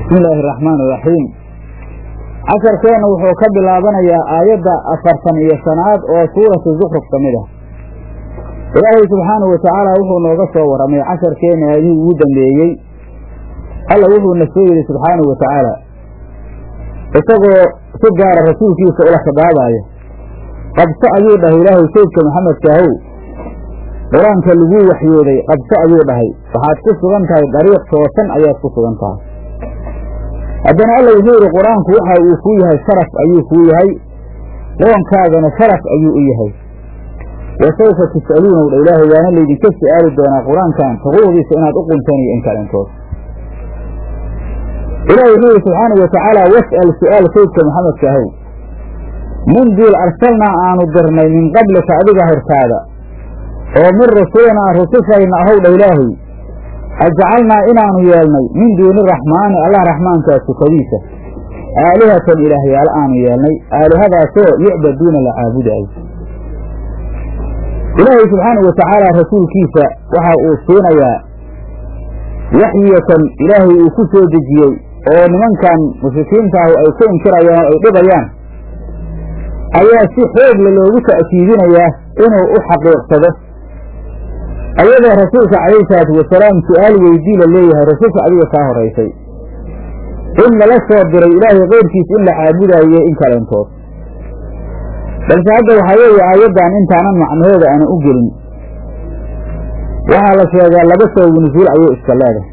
bismi illaahi araxmaan iraxiim casharkeenna wuxuu ka bilaabanayaa aayadda afartan iyo shanaad oo suuratu zukruf ka mid ah ilaahay subxaanahu watacaala wuxuu nooga soo warramay casharkeenna aadihii ugu dambeeyey alla wuxuuna soo yidhi subxaanahu watacaala isagoo si gaara rasuulkiisa ula khidaabaaya qabso ayuu dhahay ilaahay saydka maxamedkaahow qur-aanka laguu waxyooday qabso ayuu dhahay waxaad ku sugan tahay dariiq toosan ayaad ku sugan tahay haddana alla wuxuu yidhi qur-aanku waxa uu kuu yahay sharaf ayuu kuu yahay qoonkaagana sharaf ayuu u yahay wa sawfa tus'aluuna wdha ilaahay waana laydinka su'aali doonaa qur-aankan xuquuqdiisa inaad u qunteen iyo in kalentood ilahi wuxuu yidhi subxaanau watacaala was'al su'aal saydka maxamedka ahow min diil arsalnaa aanu dirnay min qablika adiga hortaada oo min rusulinaa rusushayna ahowdha ilaahay ajcalnaa inaanu yeelnay min duuni raxmaani allah raxmaankaa sukadiisa aalihatan ilaahyaal aanu yeelnay aalihadaasoo yucbaduuna la caabudaayo ilaahay subxaanau watacaala rasuulkiisa waxa uu siinayaa waxyiyatan ilaahay uu ku soo dejiyey oo nimankan mushrikiintaahu ay ku inkirayaan oo ay dhibayaan ayaa si xoogla loogu ta'kiidinayaa inuu u xaqiiqsado ayadoo rasuulka calayhi salaatu wasalaam su-aal weydii la leeyahay rasuulka adiga kaa horaysay in lala soo diray ilaahay keyrkiis in la caabudaayo in kalentood balse hadda waxaa weeye aayaddan intaanan macnahooda aanan u gelin waxaa la sheegaa laba sababu nusuul ayuu iska leedahay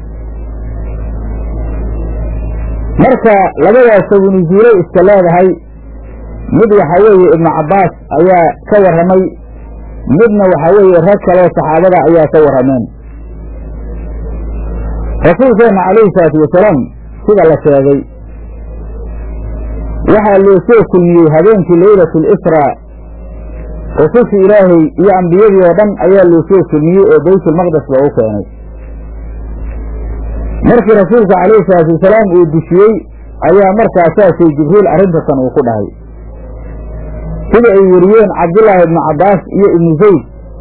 marka labadaas sababu nusuulay iska leedahay mid waxaa weeye ibnu cabbaas ayaa ka warramay midna waxaa weeye rag kaleo saxaabada ayaa ka warrameen rasuulkeenna calayhi salaatu wasalaam sida la sheegay waxaa loo soo kulmiyey habeenkii leylatu lisraa rusushii ilaahay iyo ambiyadii oo dhan ayaa loo soo kulmiyey oo baytulmaqdes loogu keenay markii rasuulka calayhi salaatu wasalaam uu dushiyey ayaa markaasaasay jibriil arrintatan uu ku dhahay sida ay weriyeen cabdullaahi ibnu cabbaas iyo ibnu zayd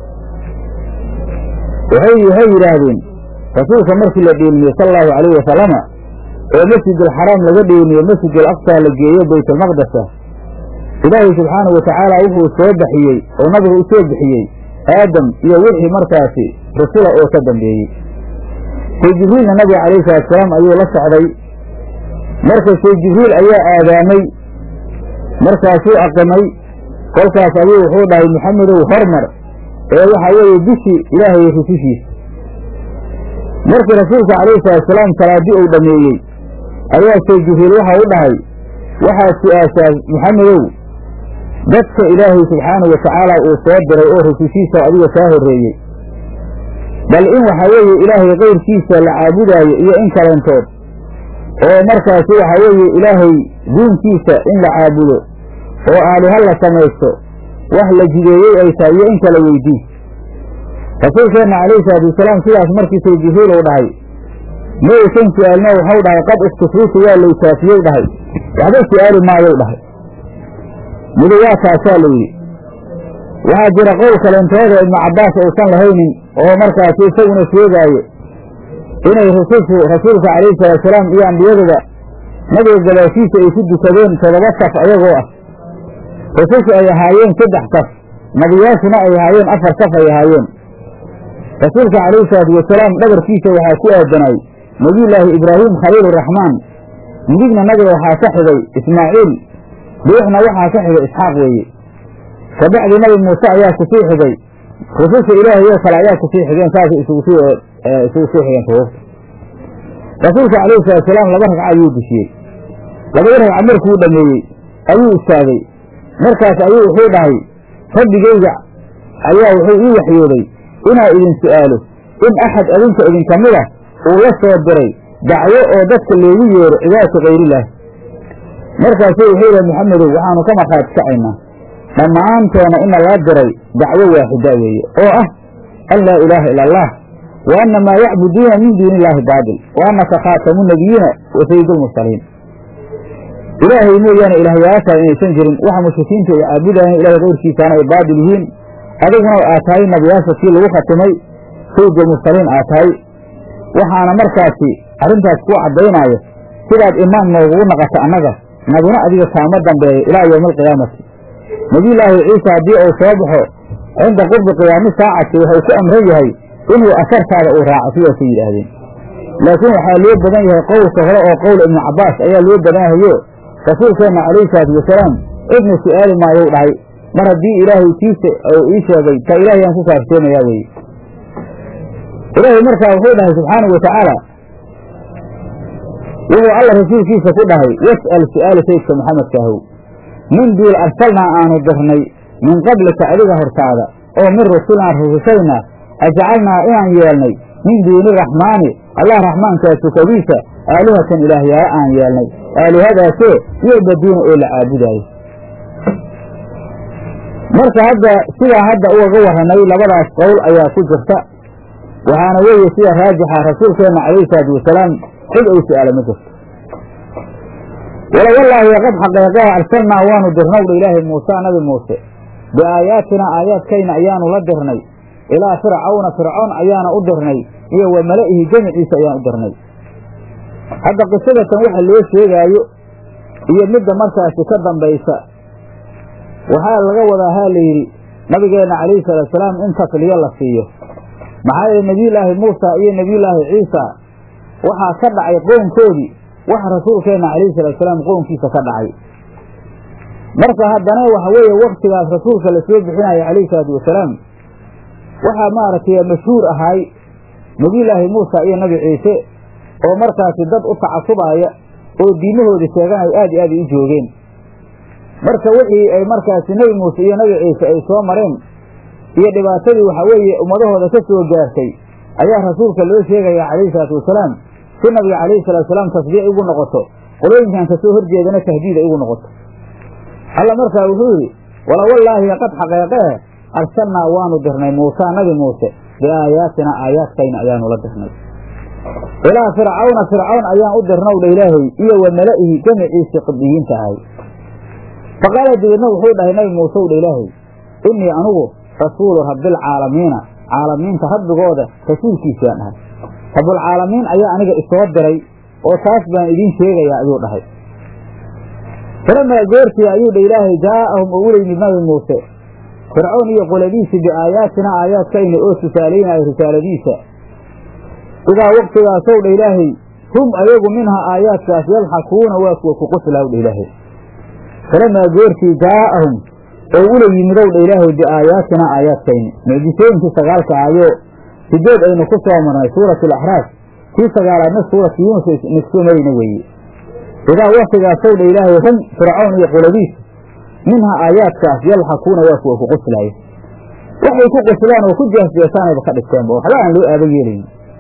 waxay waxay yidhaahdeen rasuulka markii la dheelmiyey sala allahu calayhi wasalama oo masjidulxaraam laga dheelmiyo masjidul aqsaa la geeyo baytulmaqdesa ilaahay subxaanahu watacaala wuxuu soo baxiyey oo nabiga u soo bixiyey aadam iyo wixii markaasi rusula oo ka dambeeyey say jibriilna nabiga calayhi salaatusalaam ayuu la socday marka say jibriil ayaa aadaamay markaasuu aqimay kolkaas ayuu wuxuu dhahay maxamedow hormar ee waxaa weeye bishii ilaahay rusushiisa markii rasuulka calayhi salaatusalaam salaadii uu dhammeeyey ayaa say jibriil waxa u dhahay waxaad su-aashaa maxamedow dadka ilaahay subxaanahu watacaala uu soo diray oo rusushiisa adiga kaa horreeyey bal in waxaa weeye ilaahay keyrkiisa la caabudaayo iyo in kalentood oo markaasi waxaa weeye ilaahay diinkiisa in la caabudo oo aaliha la samaysto wax la jideeyey ay tahay iyo in kala weydii rasuulkeenna calayhi salaatu wasalaam sidaas markiisay jibriil uu dhahay ma aysan su-aalno waxau dhahay qad iskufriitu waa laytaafiyey dhahay waxba su-aali maayou dhahay midu waa taasaa la yidhi waxaa jira qowl kalentooda ibnu cabbaas uusan lahaynin oo markaasi isaguna sheegaayo inay rusushu rasuulka calayhi salaatusalaam iyo ambiyaduba nabiga gadaashiisa ay ku dukadeen toddoba saf ayagoo ah rusushu ay ahaayeen saddex saf nabiyaashuna ay ahaayeen afar saf ay ahaayeen rasuulka calayhi salaatu wasalaam dhabarkiisa waxaa ku aadanay nebiyullaahi ibraahim khaliiluraxmaan midigna nabiga waxaa ka xigay ismaaciil dhuuxna waxaa ka xigay isxaaq weeye kabacdi nabi muuse ayaa kusii xigay rususha ilaahay oo kale ayaa kusii xigeen saasay isugu sii isugu sii xigeen ruusta rasuulka calayhi salaatusalaam laba ragca ayuu dushiyey labada ragca markuu dhameeyey ayuu istaagay markaas ayuu wuxuu dhahay rabbigayga ayaa wuxuu ii waxyooday inaa idin su'aalo in axad adinka idinka mid ah uu la soo diray dacwo oo dadka loogu yeero cibaadata kayrilaah markaasuu wuxuu yidhaha maxamedow waxaanu ka markhaati kacaynaa dhammaantoona ina laa diray dacwo waaxida weeye oo ah an laa ilaaha ila allah wa anna maa yacbuduuna min duuni illaahi baatil wa annaka khaatamu nabiyiina wa sayidulmursaliin ilaahay mooyaane ilaahyaashaa inaysan jirin waxa mushrikiinta ay caabudaayeen ilahay keyrkiisaana ay baatil yihiin adiguna aad tahay nabiyaasha kii lagu khatimay sayidulmursaliin aad tahay waxaana markaasi arrintaas ku caddaynaayo sidaad imaam noogugu naqato annaga naguna adiga kaama dambeeyo ilaa yowmi alqiyaamati nebiyullaahi ciisa haddii uu soo baxo cinda qurbi qiyaami saacati wuxuu ku amran yahay inuu asartaada uu raaco sidaasay yidhaahdeen laakiin waxaa loo badan yahay qowlka hore oo qowl ibnu cabbaas ayaa loo badanyahayo rasuulkeenna calayhi salaatu wasalaam cidna su'aali maayou dhahay mar haddii ilaahay tiisa uu ii sheegay ta ilaahay aan ku kaaftoomayaa weeye ilaahay markaa wuxuu dhahay subxaanau wa tacaala wuxuu alla rasuulkiisa ku dhahay was'al su'aala sayidka maxamedkaahow min duul arsalnaa aanu dirnay min qablika adiga hortaada oo min rusulinaa rusushayna ajcalnaa inaan yeelnay min duuni raxmaani allah raxmaankaa tukadiisa aalihatan ilaahyaala aan yeelnay aalihadaasoo yucbaduuna oo la caabudaayo marka hadda sidaa hadda ugaga warranay labadaas qowl ayaa ku jirta waxaana weeye sida raajixa rasuulkeenna calayhi salaatu wasalaam cid ay su'aala ma jirto wala wallaahi qad xaqeeqeha arsalnaa waanu dirnowdha ilaahay muuse nabi muuse biaayaatinaa aayaadkayna ayaanu la dirnay ilaa fircawna fircoon ayaana u dirnay iyo wa mala'ihi jamiciisa ayaan u dirnay hadda qisadatan waxa loo sheegaayo iyo midda markaasi ka dambaysa waxaa laga wadaa haa la yidhi nabigeenna calayhi salaatusalaam in takliyo la siiyo maxaa yeele nebiyullaahi muusa iyo nebiyullaahi ciisa waxaa ka dhacay qoonkoodii wax rasuulkeenna calayhi salaatusalaam qoonkiisa ka dhacay marka haddana waxa weeye waktigaas rasuulka la soo bixinaya calayhi salaatu wasalaam waxaa maaragtay mashhuur ahaay nebiyullaahi muusa iyo nebi ciise oo markaasi dad u tacasubaaya oo diimahooda sheeganaya aad iyo aad ay u joogeen marka wixii ay markaasi nebi muuse iyo nebi ciise ay soo mareen iyo dhibaatadii waxaa weeye ummadahooda ka soo gaartay ayaa rasuulka loo sheegaya calayhi salaatu wasalaam si nabiga calayhi salatu wasalaam tasbiic igu noqoto qolooyinkan kasoo horjeedana tahdiid ay igu noqoto alla markaa wuxuu yidhi wala wallaahi qad xaqeeqee arsalnaa waanu dirnay muusaa nabi muuse biaayaatina aayaadkayna ayaanu la dirnay ilaa fircawna fircawn ayaan u dirnowdha ilaahay iyo wa mala'ihi jamiciisii qibdiyiinta ahay faqaala dabeedna wuxuu dhahay nabi muuse wdha ilaahay innii anugu rasuulu rabbilcaalamiina caalamiinta rabbigooda rasuulkiisaan ahay rabbulcaalamiin ayaa aniga isoo diray oo taas baan idiin sheegayaa ayuu dhahay falamaa goortii ayuu dha ilaahay jaa'ahum oo ula yimid nabi muuse fircoon iyo qoladiisii biaayaatina aayaadkayna oo tusaalaynaya risaaladiisa idaa waktigaasow dha ilaahay hum ayagu minhaa aayaadkaas yadxakuuna waa kuwa ku qoslaw dha ilaahay falamaa goortii jaa'ahum oo ula yimidow dha ilaahay biaayaatina aayaadkayni mucjisooyinkii sagaalka ahayo sideed aynu ku soo marnay suurat alaxraaf kii sagaalaadna suuratu yuunus nigsumayna weeye idaa waktigaasow dha ilaahay hum fircawn iyo qoladiis minhaa aayaadkaas yalxakuuna waa kuwa ku qoslaaya waxay ku qoslaan oo ku jeesjeesaanayba ka dhigteenba waxba aan loo aaba yeelayn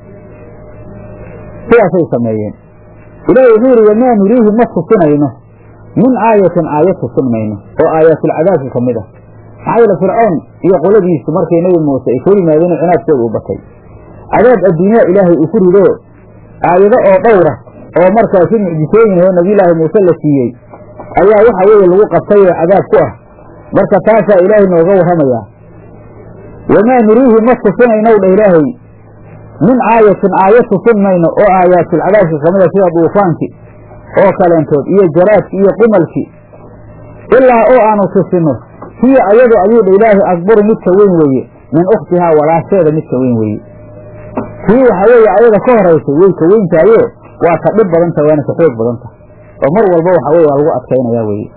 sidaasay sameeyeen ilaahay wuxuu yidhi wamaa nuriihi ma tusinayno min aayatin aayad tusin mayno oo aayaatilcadaabka ka mid ah maxaa yeele fircoon iyo qoladiisu markay nebi muuse ay kor yimaadeen cinaadkooda u batay cadaab adduunyaa ilaahay uu ku rido aayado oo dhowra oo markaasi mucjisooyin oo nabiyulaahi muuse la siiyey ayaa waxa weeye lagu qabtay oo cadaab ku ah marka taasaa ilaahay nooga warramayaa wamaa nuriihi ma tusinaynow dha ilaahay min aayatin aayad tusin mayno oo aayaatilcadaabka ka mida sida duufaankii oo kaleentood iyo jaraadki iyo qumalki ilaa oo aanu tusinno hiya ayadu ayuu dha ilaahay akbaru midka weyn weeye min ukhtihaa walaasheeda midka weyn weeye kii waxaa weeye ayada ka horaysay way ka weyntaayo waa ka dhib badanta waana ka xoog badanta oo mar walba waxa weye waa lagu adkaynaya weeye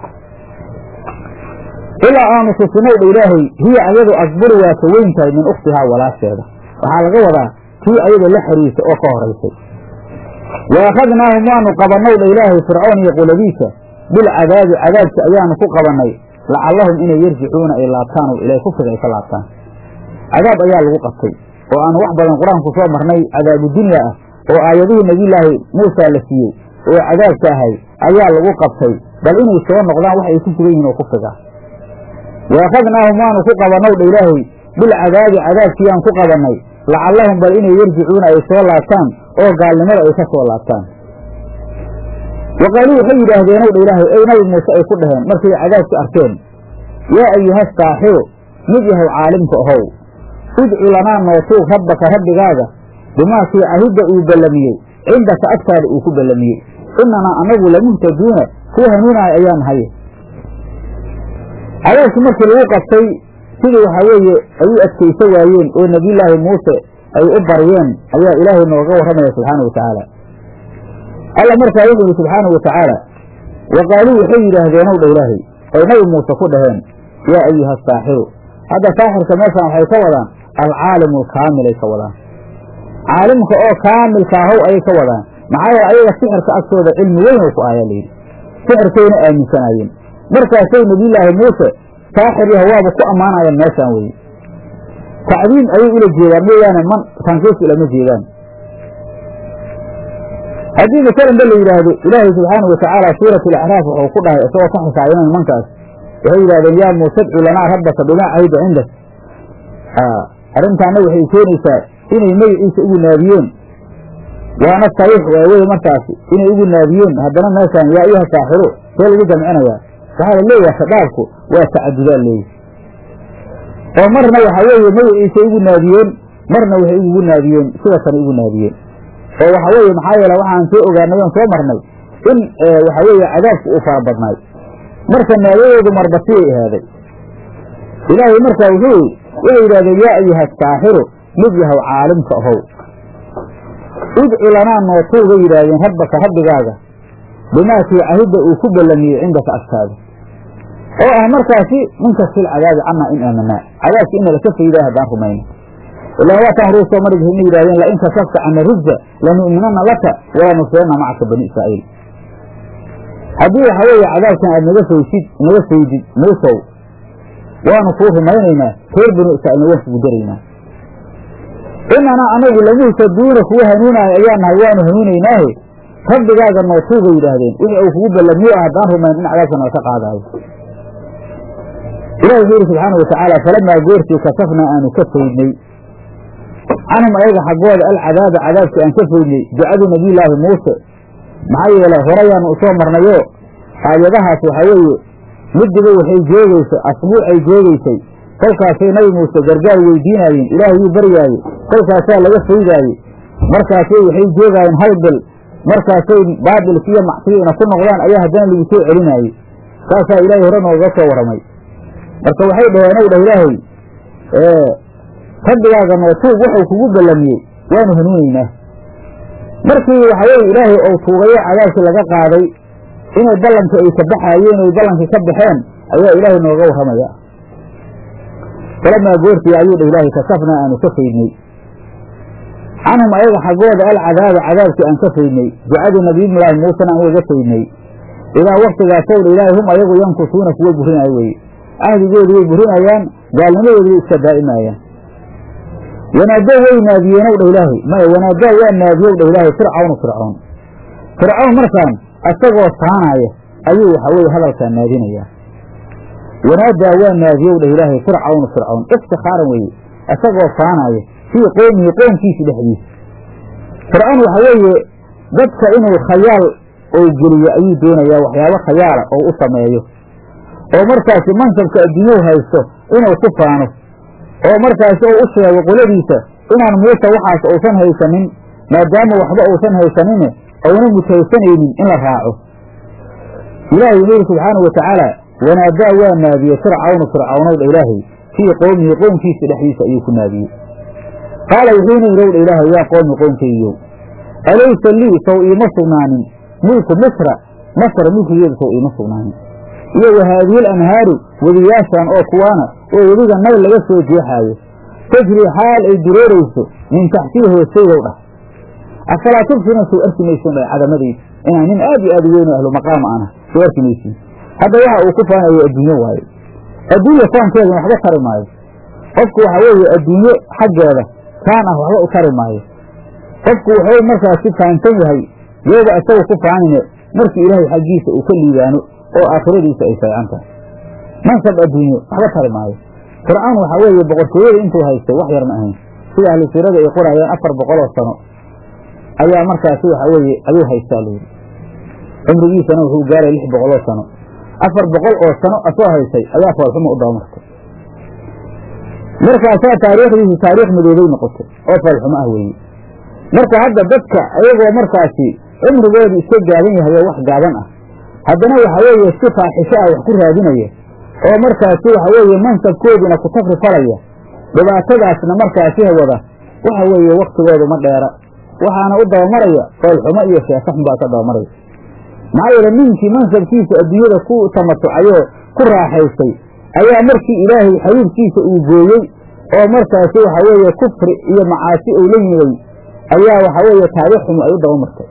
ilaa aanu tusinow dha ilaahay hiya ayadu akbaru waa ka weyn tahay min ukhtihaa walaasheeda waxaa laga wadaa kii ayada la xiriirtay oo ka horaysay wa akhadnaahum waanu qabannow dha ilaahay fircoon iyo qoladiisa bilcadaabi cadaabki ayaanu ku qabannay lacallahum inay yarjicuuna ay laabtaan oo ilahay kufriga ay ka laabtaan cadaab ayaa lagu qabtay oo aanu wax badan qur-aanku soo marnay cadaabu dunya ah oo aayadihii nebiyulaahi muusa la siiyey oo cadaabka ahay ayaa lagu qabtay bal inay soo noqdaan wax ay ku sugan yihin oo kufriga wa akhadnaahum waanu ku qabannow dha ilaahay bilcadaabi cadaabkiiyaan ku qabannay lacallahum bal inay yarjicuuna ay soo laabtaan oo gaalnimada ay ka soo laabtaan wa qaaluu waxay yidhaahdeenow dha ilaahay ey nabi muuse ay ku dhaheen markay cadaabki arkeen yaa ayuha saaxiru mid yahow caalimka ahow udcu lanaa nootuug rabbaka rabbigaaga bimaakii cahidda uu ballamiyey cindaka agtaada uu ku ballamiyey inanaa anagu lamuhtaduuna kuwa hanuunahay ayaan nahay cadaabkii markii lagu qabtay sidii waxaa weeye ay u adkaysa waayeen oo nebiyullaahi muuse ay u baryeen ayaa ilaahay nooga warramaya subxaana wa tacaala alla markaa wuxuu yihi subxaanau wa tacaala wa qaaluu waxay yidhaahdeen ow dha ilaahay oy nabi muuse ku dhaheen yaa ayuha asaaxiru hadda saaxirka meeshaan waxay ka wadaan alcaalimu alkaamilay ka wadaan caalimka oo kaamilka ahow ayay ka wadaan maxaa yeele ayaga sixirka agtooda cilmi weyn oo ku ayaa layidhi sixirkayna aaminsanaayeen markaasay nebiyullaahi muuse saaxir yaha waaba ku ammaanayaan meeshaan weye tacdiim ayay ula jeedaan mooyaane man tanqiis ulama jeedaan haddii masalanba la yidhaahdo ilaahay subxaanau watacaala suurat alacraaf wuxuu ku dhahay isagoo ka xisaabinan nimankaas waxay yidhahdeen yaa muuse dcu lanaa rabbaka bimaa cahida cindak arrintaana waxay keenaysaa inay magaciisa ugu naadiyeen waana sariix waa weye markaasi inay ugu naadiyeen haddana meeshaan yaa ayuha saaxiru see lagu jamcinayaa waxaa la leeyaha khadaabku waa tacadudaa leeyi oo marna waxaa weeye magaciisay ugu naadiyeen marna waxay ugu naadiyeen sidaasana ugu naadiyeen oo waxa weeye maxaa yeele waxaan soo ogaanay oon soo marnay in waxa weeye cadaabku uu fara badnaay marka naadadoodu marbatiyay ahaaday ilaahay markaa wuxuu waxay yidhahdeen yaa ayuha saaxiru mid yahow caalimka ahow idci lanaa nootuubay yidhaahdeen rabbaka rabbigaaga bimaakii cahidda uu ku ballamiyey cindaka agtaada oo ah markaasi ninkastil cadaabi cannaa in aamanaa cadaabka ina laka faydaa haddaan rumayno ilaan waataan ruu soo marg ma yidhahdeen lain kasafta cana rijza lanu'minanna laka walanusirana macaka bani israa'iil haddii waxa weeye cadaabkan aad naga faysid naga faydid muusow waanu kuu rumaynaynaa reer banu israa'iilna waan kugu daraynaa inanaa anagu lamuhtaduuna kuwa hanuunaayo ayaa nahay waanu hanuunaynaahe rabbigaaga nootuubay yidhaahdeen wixii uu kugu ballamiyo ah haddaan rumayn in cadaabka nalaka qaadaayo ilahi wuxuu yidhi subxaana watacaala falamaa goortii kasafnaa aanu ka faydnay canhum ayaga xaggooda alcadaaba cadaabkii aan ka faydnay ducadu nabiyullaahi muuse maxaa yeelay horayaanu usoo marnayoo aayadahaas waxaa weeye midiba waxay joogaysay asbuucay joogaysay kolkaasay nabi muuse gargaar weydiinaayeen ilaahay wuu baryaaye kolkaasaa laga faydaaye markaasay waxay joogaayeen hal bil markaasay baabilkiiyo macsiyiina ku noqdaan ayaa haddana lagu soo celinaayey saasaa ilaahay hore nooga soo warramay marka waxay dhaheen ow dhah ilaahay rabbigaaga nootuub wuxuu kugu ballamiyey waanu hanuunaynaa markii waxa weye ilaahay ou tuugayo cadaabkii laga qaaday inay ballanka ay ka baxaayeen oy ballankii ka baxeen ayaa ilaahay nooga warramaya falamaa goortii ayuu dhah ilaahay kasafnaa aanu ka faydnay canhum ayaga xaggooda alcadaaba cadaabkii aan ka faydnay ducadii nabiyullaahi muusena aan ugaga faydnay idaa waktigaasow dha ilaahay hum ayagu yankusuuna kuwa burinaayo weye ahdigoodi way burinayaan gaalnimadoodi way iska daa'imaayaan wanaadaa way naadiyeenow dhah ilaahay maya wanaadaa waa naadiyow dhah ilaahay fircawnu fircoon fircawn markaan isagoo taanaaya ayuu waxa weye hadalkaa naadinayaa wanaadaa waa naadiyow dhah ilaahay fircawnu fircawn iftikhaaran weeye isagoo taanaaya fii qowmihi qoomkiisi dhexdiisa fircawn waxa weeye dadka inuu khayaal oo geliyo ayuu doonayaa waxyaabo khayaala oo u sameeyo oo markaasi mansabka adduunyuhu haysto inuu ku faano oo markaasi uu u sheego qoladiisa inaan muuse waxaas uusan haysanin maadaama waxba uusan haysanine ouna mutaysanaynin in la raaco ilaahay wuxuu yidhi subxaanau wa tacaala wanaadaa waa naadiyey fircawnu fircawnowdha ilaahay fii qowmihi qoomkiisa dhexdiisa ayuu ku naadiyey qaala wuxuuna yidhowdha ilaahay yaa qoomi qoomkaygiyow alaysa lii sow iima sugnaanin mulku misra masr mulkigeeda sow iima sugnaanin iyo wahaadihi lanhaaru wediyaashan oo kuwaana oo wediga nayl laga soo jeexaayo tajrii xaal ay dureerayso min taxtii hoostaydow dhah afalaa tubsirun soo arki maysin dha cadamadayda inaan nin aad iyo aad u weyn ahlu maqaama ana soo arki maysin hadda waxa uu ku faanayo adduunyo waaye adduunya faankeeduna waxba tari maayo qofku waxa weeye adduunyo xaggeeda kaan ah waxba u tari maayo qofku wuxuu markaasi fahansan yahay yooba isaga ku faanine markii ilaahay xaggiisa uu ka liibaano oo aakhiradiisa ay fiican tahay mansab adduunyo waxba tari maayo fircawn waxaa weeye boqortooyada intuu haystay wax yar ma ahayn sida ahlu siirada ay qorayaan afar boqoloo sano ayaa markaasi waxa weeye ayuu haystaa layidhi cumrigiisana wuxuu gaaray lix boqoloo sano afar boqol oo sano asoo haystay ayaa foolxumo u dabamartay markaasaa taariikhdiisi taariikh madoobay noqotay oo foolxumo ah weeye marka hadda dadka ayagoo markaasi cimrigoodu iska gaaban yahay oo wax gaaban ah haddana waxa weeye si faaxisho ah wax ku raadinaya oo markaasi waxa weeye mansabkooduna ku tafri falaya dhibaatadaasna markaasi wada waxa weeye waktigoodu ma dheera waxaana u dabamaraya foolxumo iyo sheekaxun baa ka dabamaraya maxaa yeele ninkii mansabkiisa adduunyada ku tamatucayoo ku raaxaystay ayaa markii ilaahay xabiibkiisa uu gooyey oo markaasi waxa weeye kufri iyo macaasi uu la yimiday ayaa waxa weeye taariikh xumu ay u dabamartay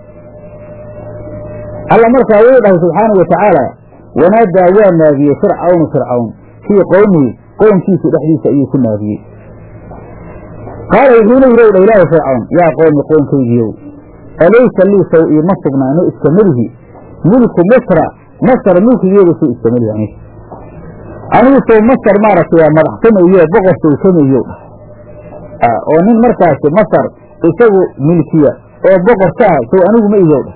alla markaa wuu dhahay subxaanau watacaala wanaadaa waa naadiyey fircawnu fircawn fii qowmihi qownkiisa dhexdiisa ayuu ku naadiyey qaala wuxuuna yidhi ow dha ilaahi fircawn yaa qowmi qoonkaygiiow alaysa lii saw iima sugnaano iskamelihi mulku misra masar mulkigeeda suu iskamelihi aniga anigu sow masar maaragtay waa madaxsamayo boqor sowsamayo dhah oo nin markaasi masar isagu milkiya oo boqor ka ah sow anigu ma iyow dhah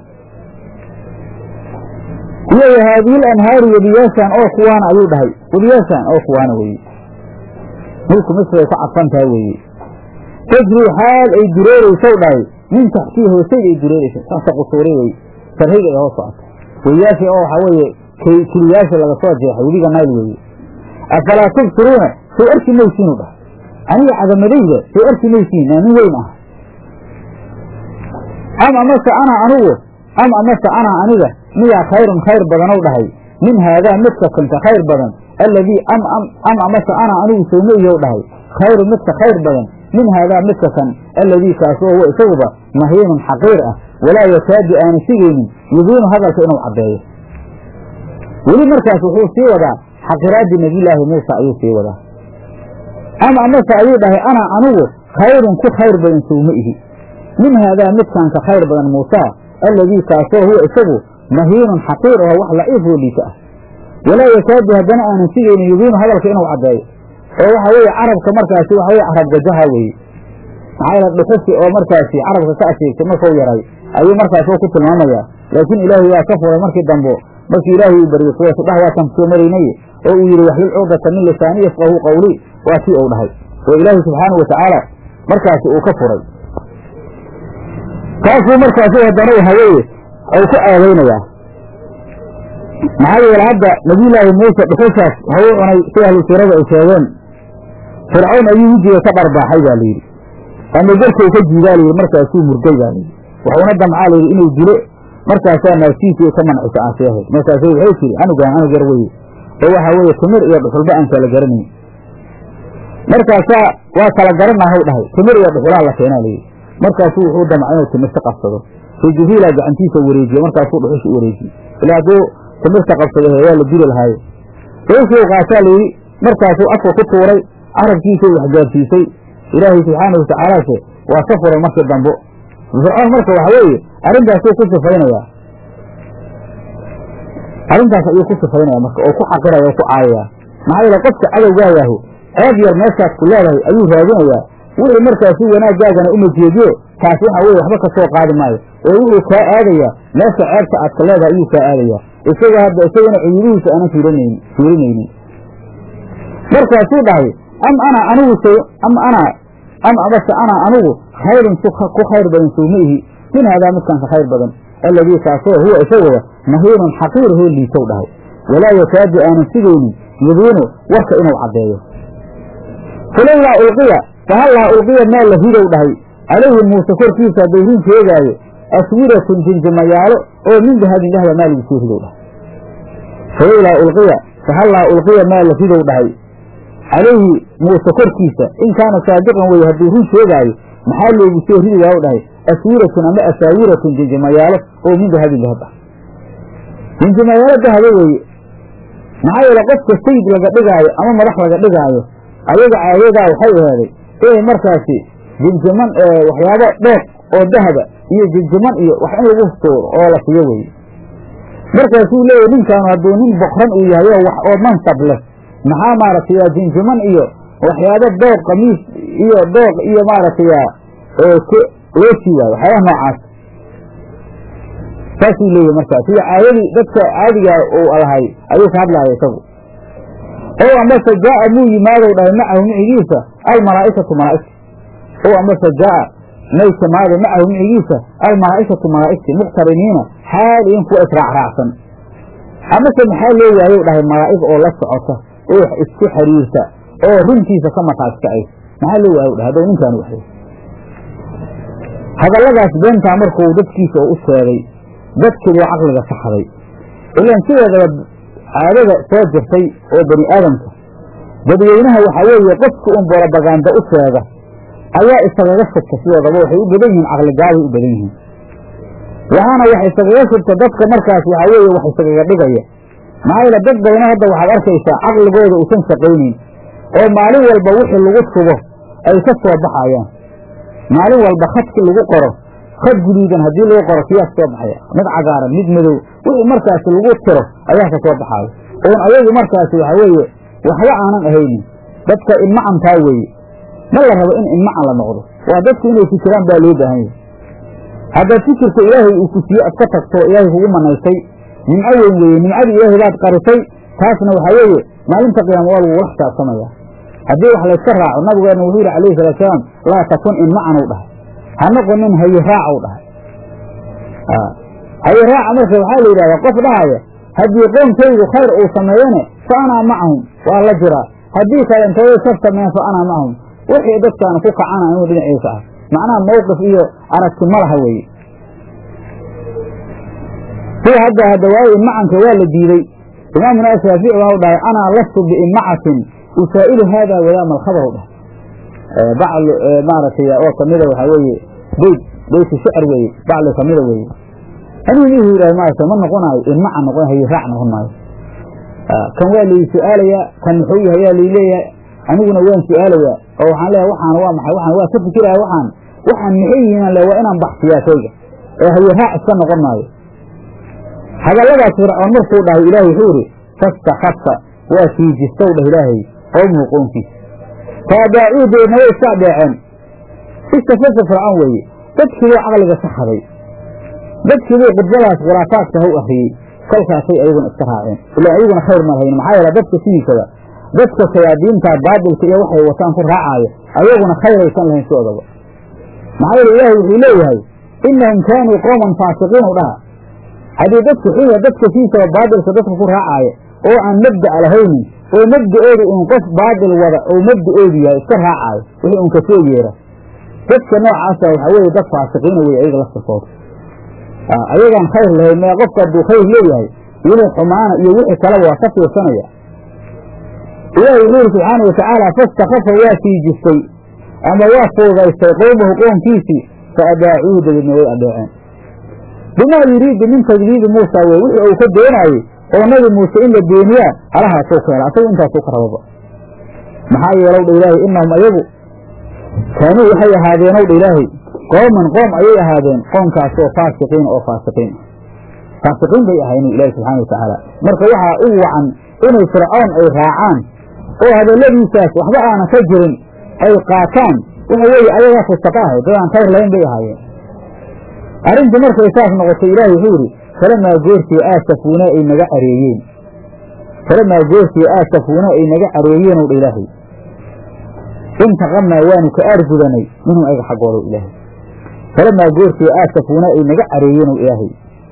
iyo haadiil anhaaru webiyaashaan oo kuwaana ayuu dhahay webiyaashaan oo kuwaana weye mulku misray ku cadfan tahay weeye tajrii xaal ay dureeraysow dhahay min taxtii hoosayga ay dureeraysa taasa qusuuri wey sarhayga ay hoos socota webiyaashii oo waxaa weeye kiliyaasha laga soo jeexay webiga nayl weeye afalaa tubsiruuna sow arki maysiinu dhahay aniga cadamadayda sow arki maysiin naa nin weyn ah am amase ana anugu am amase ana aniga miyaa khayrun khayr badanow dhahay min haadaa midka kanka khayr badan alladii am am amase ana anigu sowma iyow dhahay khayrun midka khayr badan min haadaa midka kan alladii kaasoo huwa isaguba mahiinun xaqiir ah walaa yakaadu aanu sigaynin yubiinu hadalka inuu caddeeyo weli markaas wuxuu sii wadaa xaqiraaddii nebiyulaahi muusa ayuu sii wadaa am amase ayuu dhahay ana anigu khayrun ku khayr badan sowma ihi min haadaa midkan ka khayr badan muusa alladii kaasoo huwa isagu mahiinun xaqiir oo wax laciifoo liita ah walaa yakaadu haddana aanan sigaynin yubiinu hadalka inuu caddeeyo oo waxa weeye carabka markaasi waxa weye carab gajaha weeye maxaa yeele dhuxusi oo markaasi carabka ka asheegtay markau yaray ayuu markaas ku tilmaamayaa laakiin ilaahay waa ka furay markii dambo markii ilaahay uu baryey kuwaas dhah waataan kusoo maraynay oo uu yidhi waxlil cuqdata min lisaani yafqahu qawli waa tii uu dhahay oo ilaahay subxaanahu watacaala markaasi uu ka furay taasuu markaasi haddana haweeye u ku aadaynayaa maxaa yeele hadda nabiyulaahi muuse dhuxushaas waxuu cunay si ahlu siirada ay sheegeen fircawn ayuu wejiga ka dharbaaxay baa layidhi ama garkau ka jiidaa layidhi markaasuu murgay baa layidhi waxuuna damcaa layidhi inuu dilo markaasaa naaftiisii ka mancisa aanseehay markaasu waxay tiri anugaan anug yar weye oo waxaa weeye timir iyo dhuxulba aan kala garanayn markaasaa waa kala garanahaw dhahay timir iyo dhuxulaha la keenaa layidhi markaasuu wuxuu damca inuu timirta qabsado fii jihiilaa gacantiisa wareejiye markaasuu dhuxusha u wareejiye ilaa hadduu timirta qabsado waa la dili lahaaye sawsuu qaataa layidhi markaasuu afka ku tuuray carabkiisay waxgaarsiisay ilaahay subxaanahu watacaalaase waa ka furay markii dambo fircoon marka waxa weeye arrintaasuu ku sifaynayaa arrintaas ayuu ku sifaynaya marka oo ku xaqiraya oo ku caayaya maxaa yeele qofka cadowgaagahu ceeb yar meeshaas ku leedahay ayuu raadinayaa wixii markaasi wanaaggaagana uma jeediyo taas waxa weye waxba ka soo qaadi maayo oo wuxuu kaa aadayaa meesha ceebta aad ka leedahay ayuu kaa aadayaa isaga hadda isagana cuyubihiisa aanan fiirinaynin fiirinaynin markaasuu dhahay am ana anigu s am ana am amase ana anigu khayrun ku khayr badan sowma ihi min haadaa midkan ka khayr badan alladii kaasoo huwa isaguba mahiinun xaqiir hoo liitow dhahay walaa yakaadu aanan sigaynin yubiinu warka inuu caddeeyo falowlaa ulqiya fahallaa ulqiya maa la ridow dhahay calayhi muuse korkiisa hadduu run sheegaayo aswiratun jinjimayaalo oo min dahabin dahba maa lagu soo ridow dhahay falowlaa ulqiya fahallaa ulqiya maa la ridow dhahay calayhi muuse korkiisa in kaana saadiqan weye hadduu run sheegaayo maxaa loogu soo ridigaa u dhahay aswiratun ama asaawiratun jinjimayaalo oo min dahabin dahab ah jinjimayaalo dahaba weeye maxaa yeele qofka sayid laga dhigaayo ama madax laga dhigaayo ayaga caadadaa waxay aheeday inay markaasi jinjiman waxyaabo dheeq oo dahaba iyo jinjiman iyo wax in lagu tuuro oo la siiyo weye markaasuu leeyahy ninkaanu hadduu nin bokran uu yahay oo wax oo mansab leh maxaa maaragtay jinjiman iyo waxyaabo dooq kamiis iyo dooq iyo maaragtay loo siiwaayo waxyaabaha noocaas saasuu leeyahy markaas sida caadadii dadka caadigaa uu lahay ayuu ka hadlaya isagu ow amase jaaa muu yimaadow dhahay macahu micigiisa almalaa'ikatu malaa'igta ow amase jaaa maydka maada macahu micigiisa almalaa'ikatu malaa'igti muqtariniina xaaliin kuwa israacraacsan amase maxaa loo waayow dhahay malaa'ig oo la socota oo isku xiriirta oo runtiisa ka markaaskacay maxaa loo waayow dhahay haddou ninkaan waxay hadalladaas beentaa markuu dadkiisa oo u sheegay dadkii buu caqliga saxday ilaan sideedaba caadada soo jirtay oo bani aadamka dadweynaha waxaa weeye qofka un borobaganda u sheega ayaa isagaga shubta sidoodaba waxay u badan yihiin caqligaabay u badan yihiin waxaana wax isagaga shubta dadka markaas waxaa weeye wax isagaga dhigaya maxaa yeele dad badana hadda waxaad arkaysaa caqligooda uusan shaqaynayn oo maalin walba wixii lagu shubo ay ka soo baxayaan maalin walba khadkii lagu qoro khad guduudan haddii lagu qoro kiyaa ka soo baxaya mid cagaaran mid madow wixii markaasi lagu tiro ayaa ka soo baxaaya oon ayagu markaasi waxaa weeye waxba aanan ahaynin dadka inmacantaa weeye ma la rabo in inmacan la noqdo waa dadku inay fikiraan baa loo baahan yahay haddaad fikirka ilaahay uu ku siiye iska tagto ilaahay kugu manaysay nimco weyn weeye nimcadii ilaahay baad qarisay taasna waxaa weeye maalinta qiyaama waa lagugula xisaabtamaya haddii wax layska raaco nabigeenna wuxuu yidhi alayhi salaatusalaam laa takun inmacan u dhahay ha noqonin hayi raaca u dhahay hayi raaca marka waxaa la yidhahdaa qof dhahaya haddii qoonkaygu khayr uu sameeyane fa anaa macahum waa la jiraa haddii kale intooday shar sameeyan fa anaa macahum wixii dadkaanu ku kacana inuu dhinaciisa ah macnaha mawqif iyo aragti ma laha weeye sida hadda hadda waayo inmacanka waa la diiday imaamuna shaafici waa u dhahay anaa lastu biinmacatin usaa'ilu haada wadaama alkhabar u dhahay bacl maaragtay oo kamida waxaa weeye beyt beyti shicr weeye bacli kamida weeye anigu nihu yidhahay maarata ma noqonaayo inmaca noqon haye raac noqon maayo kan waa lai su-aalayaa kan muxuu yahay yaa lai leeyahay aniguna waan su-aalayaa oo waxaan leeyahay waxaan waa maxay waxaan waa ka fikiraya waxaan waxaan maxay yihiin le waa inaan baxsiyaa shayga ee haye raac iska noqon maayo hadalladaas fircoon markuu dhahay ilaahay wuxuu yidhi fastakasa waa fiijistow dhah ilaahay qowmuhu qownkiisa faadaacuu deedna way iska adeeceen istafasa fircoon weeye dadkiibuu caqliga ka haday dadkiibuu khudbadaas khuraafaadka ha u akriyey kolkaasay ayaguna iska raaceen ilaa ayaguna khayr ma lahayn maxaa yeele dadka sidiisaba dadka shayaadiinta baadilka iyo waxay wataan ku raacaayo ayaguna khayraysan lahayn sidoodaba maxaa yeele ilaahay wuxuu leeyahay inahum kaanuu qooman faasiqiin u dhaha haddii dadka xuya dadka sidiisaba baadilka dadka ku raacaayo oo aan mabda'a lahaynin oo mabda'oodu un qof baadil wada oo mabda'oodu yahay iska raacaayo wixii un kasoo yeera dadka noocaasa waxaa weeye dad faasiqiina wey ayaga laftirkooda ayagaan khayr lahayn mee qofka hadduu khayr leeyahay inuu xumaana iyo wixii kaleba waa ka fiirsanaya ilaahi wuxuu yidhi subxaana watacaala fastakafa waa fiijistay ama waa fuudaystay qowmahu qoomkiisii fa adaacuuhu dabeedna way adeeceen bimaa yuriidu min takdiibi muusa wey wixii uu ka doonaayey oo nabi muuse in la beeniyaa halahaasuu ka hela asagu intaasuu ka rababa maxaa yeelow dha ilaahay inahum ayagu kaanuu waxay ahaadeenow dha ilaahay qooman qoom ayay ahaadeen qoomkaasoo faasiqiina oo faasiqiin faasiqiin bay ahaayeen ilaahi subxaana watacaala marka waxaa u wacan inay fircoon ay raacaan oo hadalladiisaas waxba aanan ka jirin ay qaataan waxa weeye ayagaa fusaqa ahay dad aan khayr lahayn bay ahaayeen arrintii markay saas noqotay ilaahay wuxuu yidhi falamaa goortii aasafuuna ay naga careeyeen falamaa goortii aasafuuna ay naga careeyeenow dha ilaahay intaqamnaa waanu ka aargudanay minhum ayaga xaggooda ilaahay falamaa goortii aasafuuna ay naga careeyeenow ilaahay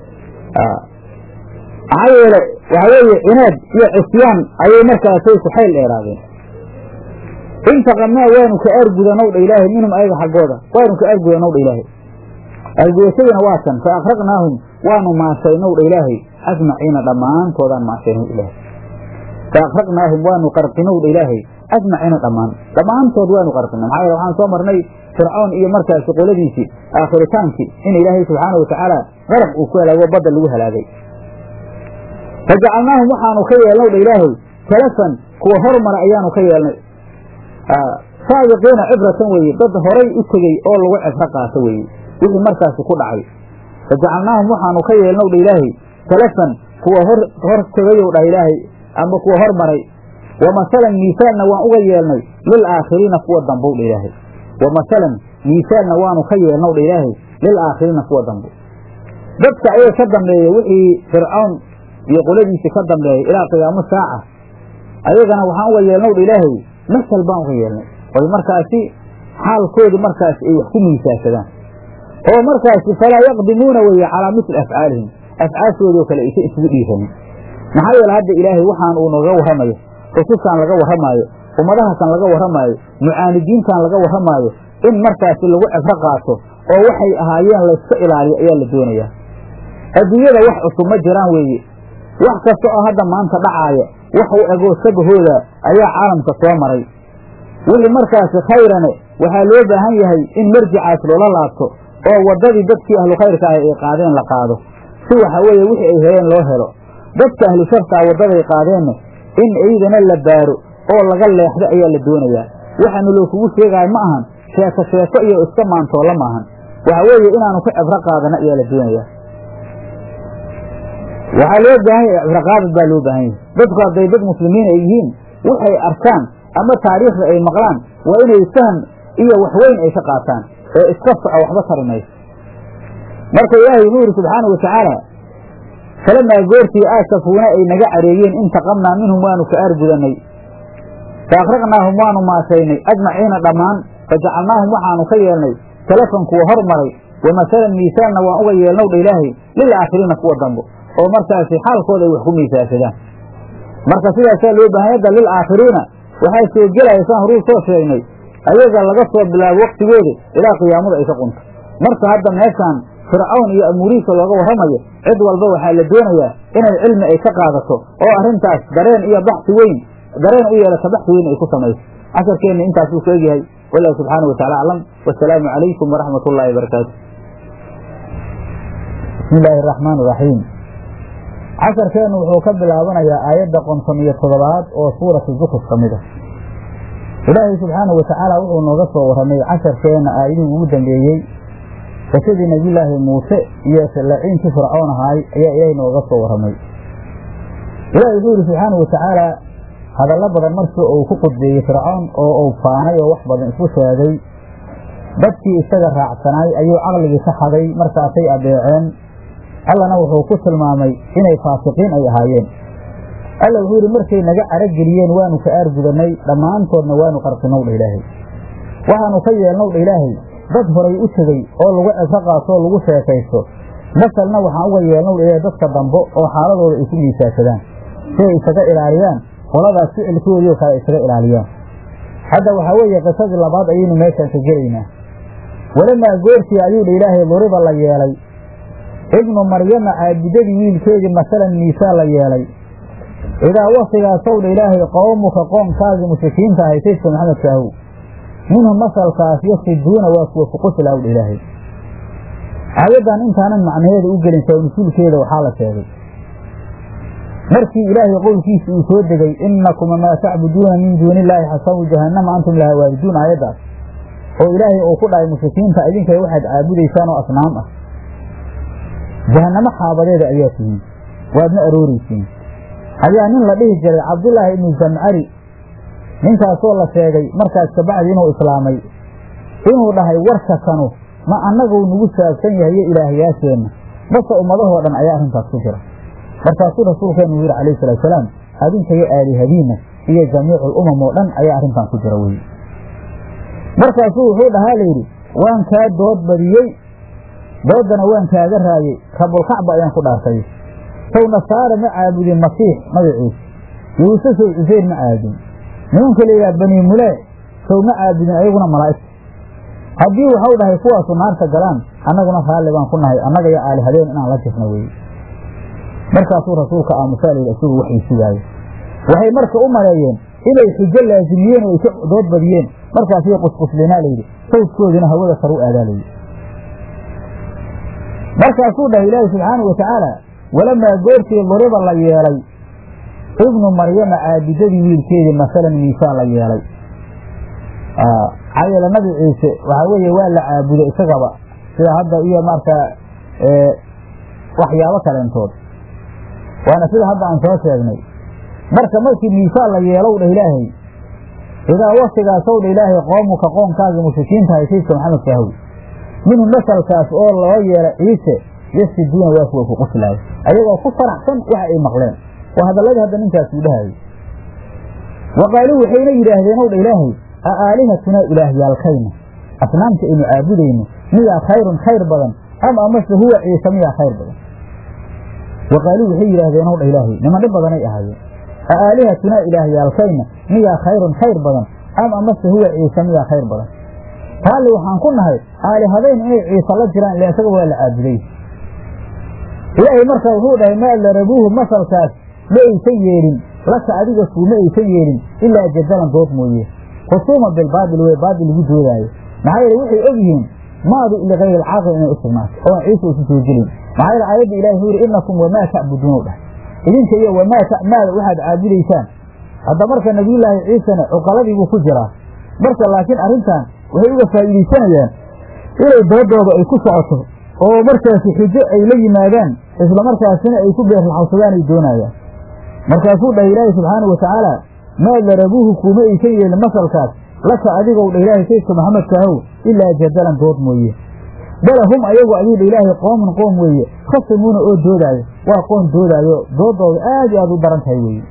maxaa yeele waxaa weeye cinaad iyo cisyaan ayay markaasay ku xayl dheeraadeen intaqamnaa waanu ka aargudanow dha ilaahay minhum ayaga xaggooda waanu ka aargudanow dha ilaahay aargudashadina waa tan fa akraqnaahum waanu maashaynow dha ilaahay ajmaciina dhammaantoodaan maashaynow ilaahay fa akraqnaahum waanu qarqinow dha ilaahay ajmaciina dhammaan dhammaantood waanu qarqinay maxaa yeele waxaan soo marnay fircoon iyo markaasi qoladiisii aakhritaankii in ilaahay subxaana watacaala qaraq uu ku halaago badda lagu halaagay fajacalnaahum waxaanu ka yeelnow dha ilaahay talafan kuwa hormara ayaanu ka yeelnay saabiqiina cibratan weeye dad horay u tegey oo lagu cibro qaato weeye wixii markaasi ku dhacay fajacalnaahum waxaanu ka yeelnow dha ilaahay talafan kuwa hor hor tegayow dhah ilaahay ama kuwa hormaray wa masalan miisaalna waan uga yeelnay lilaakhiriina kuwa dambow dha ilaahay wa masalan miisaalna waanu ka yeelnow dha ilaahay lilaakhiriina kuwa dambo dadka ayaga ka dambeeya wixii fircawn iyo qoladiisii ka dambeeyay ilaa qiyaamo saaca ayagana waxaan uga yeelnow dha ilaahay masal baan uga yeelnay oy markaasi xaalkoodii markaas ay wax ku miisaansadaan oo markaasi falaa yaqdimuuna weeye calaa misli afcaalihim afcaashoodoo kale aysa isugu dhiiranin maxaa yeele hadda ilaahay waxaan uu nooga warramayo rususkaan laga warramaayo ummadahakan laga warramaayo mucaanidiintan laga warramaayo in markaasi lagu cibro qaato oo waxay ahaayeen layska ilaaliyo ayaa la doonayaa adduunyada wax cusub ma jiraan weeye wax kasta oo hadda maanta dhacaaya wax u egoo sabahooda ayaa caalamka soo maray wixii markaasi khayrane waxaa loo baahan yahay in marjicaas loola laabto oo waddadii dadkii ahlu khayrka ah ay qaadeen la qaado si waxa weeye wixii ay heleen loo helo dadka ahlu sharkaa waddaday qaadeenna in iydana la baaro oo laga leexdo ayaa la doonayaa waxaanu loo kugu sheegaayo ma ahan sheeko sheeko iyo iska maantoolla ma ahan waxa weeye inaanu ka cibro qaadana ayaa la doonayaa waxaa loo baahan yahay cibraqaadad baa loo baahan yahay dadku hadday dad muslimiin ay yihiin waxay arkaan ama taariikhda ay maqlaan waa inay faham iyo waxweyn ay ka qaataan ee iska soco waxba tari mayso marka ilaahay wuxuu yidhi subxaanau watacaala falamaa goortii aasafuuna ay naga careeyeen intaqamnaa minhum waanu ka aargudannay fa akhraqnaahum waanu maashaynay ajmaciina dhammaan fa jacalnaahum waxaanu ka yeelnay salafan kuwa hormaray wa masalan miisaalna waan uga yeelnow dha ilaahay lil aakhiriina kuwa dambo oo markaasi xaalkooda ay wax ku miisaansadaan marka sidaasaa loo baahanya hadda lil aakhiriina waxaa soo gelaya saan horuu soo sheegnay ayaga laga soo bilaabo waktigooda ilaa qiyaamada ay ka qunto marka hadda meeshaan fircawn iyo amuurihiisa looga warramayo cid walba waxaa la doonayaa inay cilmi ay ka qaadato oo arrintaas dareen iyo baxsi weyn dareen u yeelata baxsi weyn ay ku samayso casharkeenna intaasuu ku egyahay wallahu subxaana wa tacala aclam wasalaamu calaykum waraxmat ullaahi barakaatu bismi illaahi araxmaan iraxiim casharkeennu wuxuu ka bilaabanayaa aayadda qonton iyo toddobaad oo suuratu zukruf ka mid a ilaahay subxaana wa tacaala wuxuu nooga soo warramay casharkeenna aayadihii ugu dambeeyey qisadii nebiyulaahi muuse iyo laciinkii fircoon ahaay ayaa ilaahay nooga soo warramay ilaahay wuxuu yidhi subxaana wa tacaala hadallo badan markii uu ku qudbeeyey fircoon oo uu faanay oo wax badan isku sheegay dadkii isaga raacsanaay ayuu caqligii ka haday markaasay adeeceen allana wuxuu ku tilmaamay inay faasiqiin ay ahaayeen alla wuxuu yidhi markay naga carageliyeen waanu ka aargudannay dhammaantoodna waanu qarqinow dha ilaahay waxaanu ka yeelnow dha ilaahay dad horay u tegey oo lagu cibro qaato oo lagu sheekaysto masalna waxaan uga yeelnow dha ilaahay dadka dambo oo xaaladooda ay ku miisaansadaan si ay isaga ilaaliyaan qoladaas ficilkoodiio kale isaga ilaaliyaan hadda waxaa weeye qisadii labaad ayaynu meeshaan ka gelaynaa walamaa goortii ayuu dha ilaahay duriba la yeelay ibnu maryama caabudadii wiilkeedii masalan miisaa la yeelay idaa waktigaasow dha ilaahay qowmuka qoomkaagii mushrikiinta ahay saydka maxamed kaahow minhum masalkaas yasiduuna waa kuwa fuqusilaw dha ilaahay aayaddan intaanan macnaheeda u gelin sawnasuulkeeda waxaa la sheegay markii ilaahay qowlkiisa uu soo degay inakuma maa tacbuduuna min duuni illaahi xasabu jahannama antum laha waariduun aayaddaas oo ilaahay uu ku dhahay mushrikiinta idinkay waxaad caabudaysaan oo asnaam ah jahannamo xaabadeeda ayaa tihiin waadna arooraysiin ayaa nin la dhihi jiray cabdullaahi ibnu zamcari ninkaasoo la sheegay markaas kabacdi inuu islaamay inuu dhahay warka kanu ma annaguu nagu saabsan yahay iyo ilaahyaasheenna base ummadahoo dhan ayaa arrintaas ku jira markaasuu rasuulkeenu yidhi calayhi salatu salaam adinkayo aalihadiinna iyo jamiicul umam oo dhan ayaa arrintan ku jira weye markaasuu wuxuu dhahaa layidhi waan kaa dood badiyey dooddana waan kaaga raayey rabulkacba ayaan ku dhaartay sow nasaara ma caabudin masiix magaciisa yuuse sow cuseyr ma caabudin nimanka layidhaha banii mulee sow ma caabudin ayaguna malaa'igta haddii waxau dhahay kuwaasu naarta galaan annaguna raalli baan ku nahay annaga iyo aalihadeen inaan la jirna weye markaasuu rasuulka aamusaa layidhi isagu waxay sugaayo waxay marka u maleeyeen inay xujo laasimiyeen oo ay ka dood badiyeen markaasay qusquslinaa layidhi sawdkoodina hawada sar u aadaa layidhi markaasuu dhahay ilaahi subxaana wa tacaala walamaa goortii duriba la yeelay ibnu maryama caabidadii wiilkeedii masalan miisaan la yeelay maxaa yeele nabi ciise waxaa weeye waa la caabuday isagaba sida hadda iyo markaa waxyaabo kaleentood waana sida hadda aan soo sheegnay marka markii miisaan la yeelow dha ilaahay idaa waktigaasow dha ilaahay qoomuka qoomkaagii mushrikiinta hay saydka maxamed kahow minhu masalkaas oo loo yeela ciise yasiduuna waa kuwa ku quslaayo ayagoo ku faraxsan waxa ay maqleen waa hadalladii hadda ninkaas uu dhahayay wa qaaluu waxayna yidhaahdeen ow dha ilaahay a aalihatunaa ilaahyaalkayna asnaamta aynu caabudayno miyaa khayrun khayr badan am amase huwa ciise miyaa khayr badan waqaaluu waxay yidhaahdeen ow dha ilaahay niman dhib badanay ahaayeen a aalihatunaa ilaahyaalkayna miyaa khayrun khayr badan am amase huwa ciise miyaa khayr badan raalli waxaan ku nahay aalihadayn inay ciise la jiraan ila isaga waa la caabuday ilaahay markaa wuxuu dhahay maa darabuuhu masalkaas ma aysan yeelin laka adiga kuu ma aysan yeelin ilaa jadalan dood mooye khusuuma bilbaabil wey baabil lagu doodaayo maxaa yeele waxay og yihiin maadu ligayri alcaaqil inay u sugnaato oon ciise isu soo gelin maxaa yeele aayadda ilahi wuxuu yidhi inakum wamaa ta'buduuna dhahay idinka iyo wamaa maada waxaad caabudaysaan hadda marka nabiyullaahi ciisena cuqaladiibuu ku jiraa marka laakiin arrintan waxay uga faa'iidaysanayaan inay doodooda ay ku socoto oo markaasi xujo ay la yimaadaan isla markaasina ay ku beerlaxawsadaan ay doonayaan markaasuu dhahay ilaahi subxaanau watacaala maa darabuuhu kuuma aysan yeelin masalkaas laka adigow dha ilaahay saydka maxamedkaahow ilaa jadalan dood mooye bala hum ayagu ayuu dha ilaahay qoomun qoom weeye khasimuuna oo doodaayo waa qoom doodaayo doodooda aad iyo aad u daran tahay weeye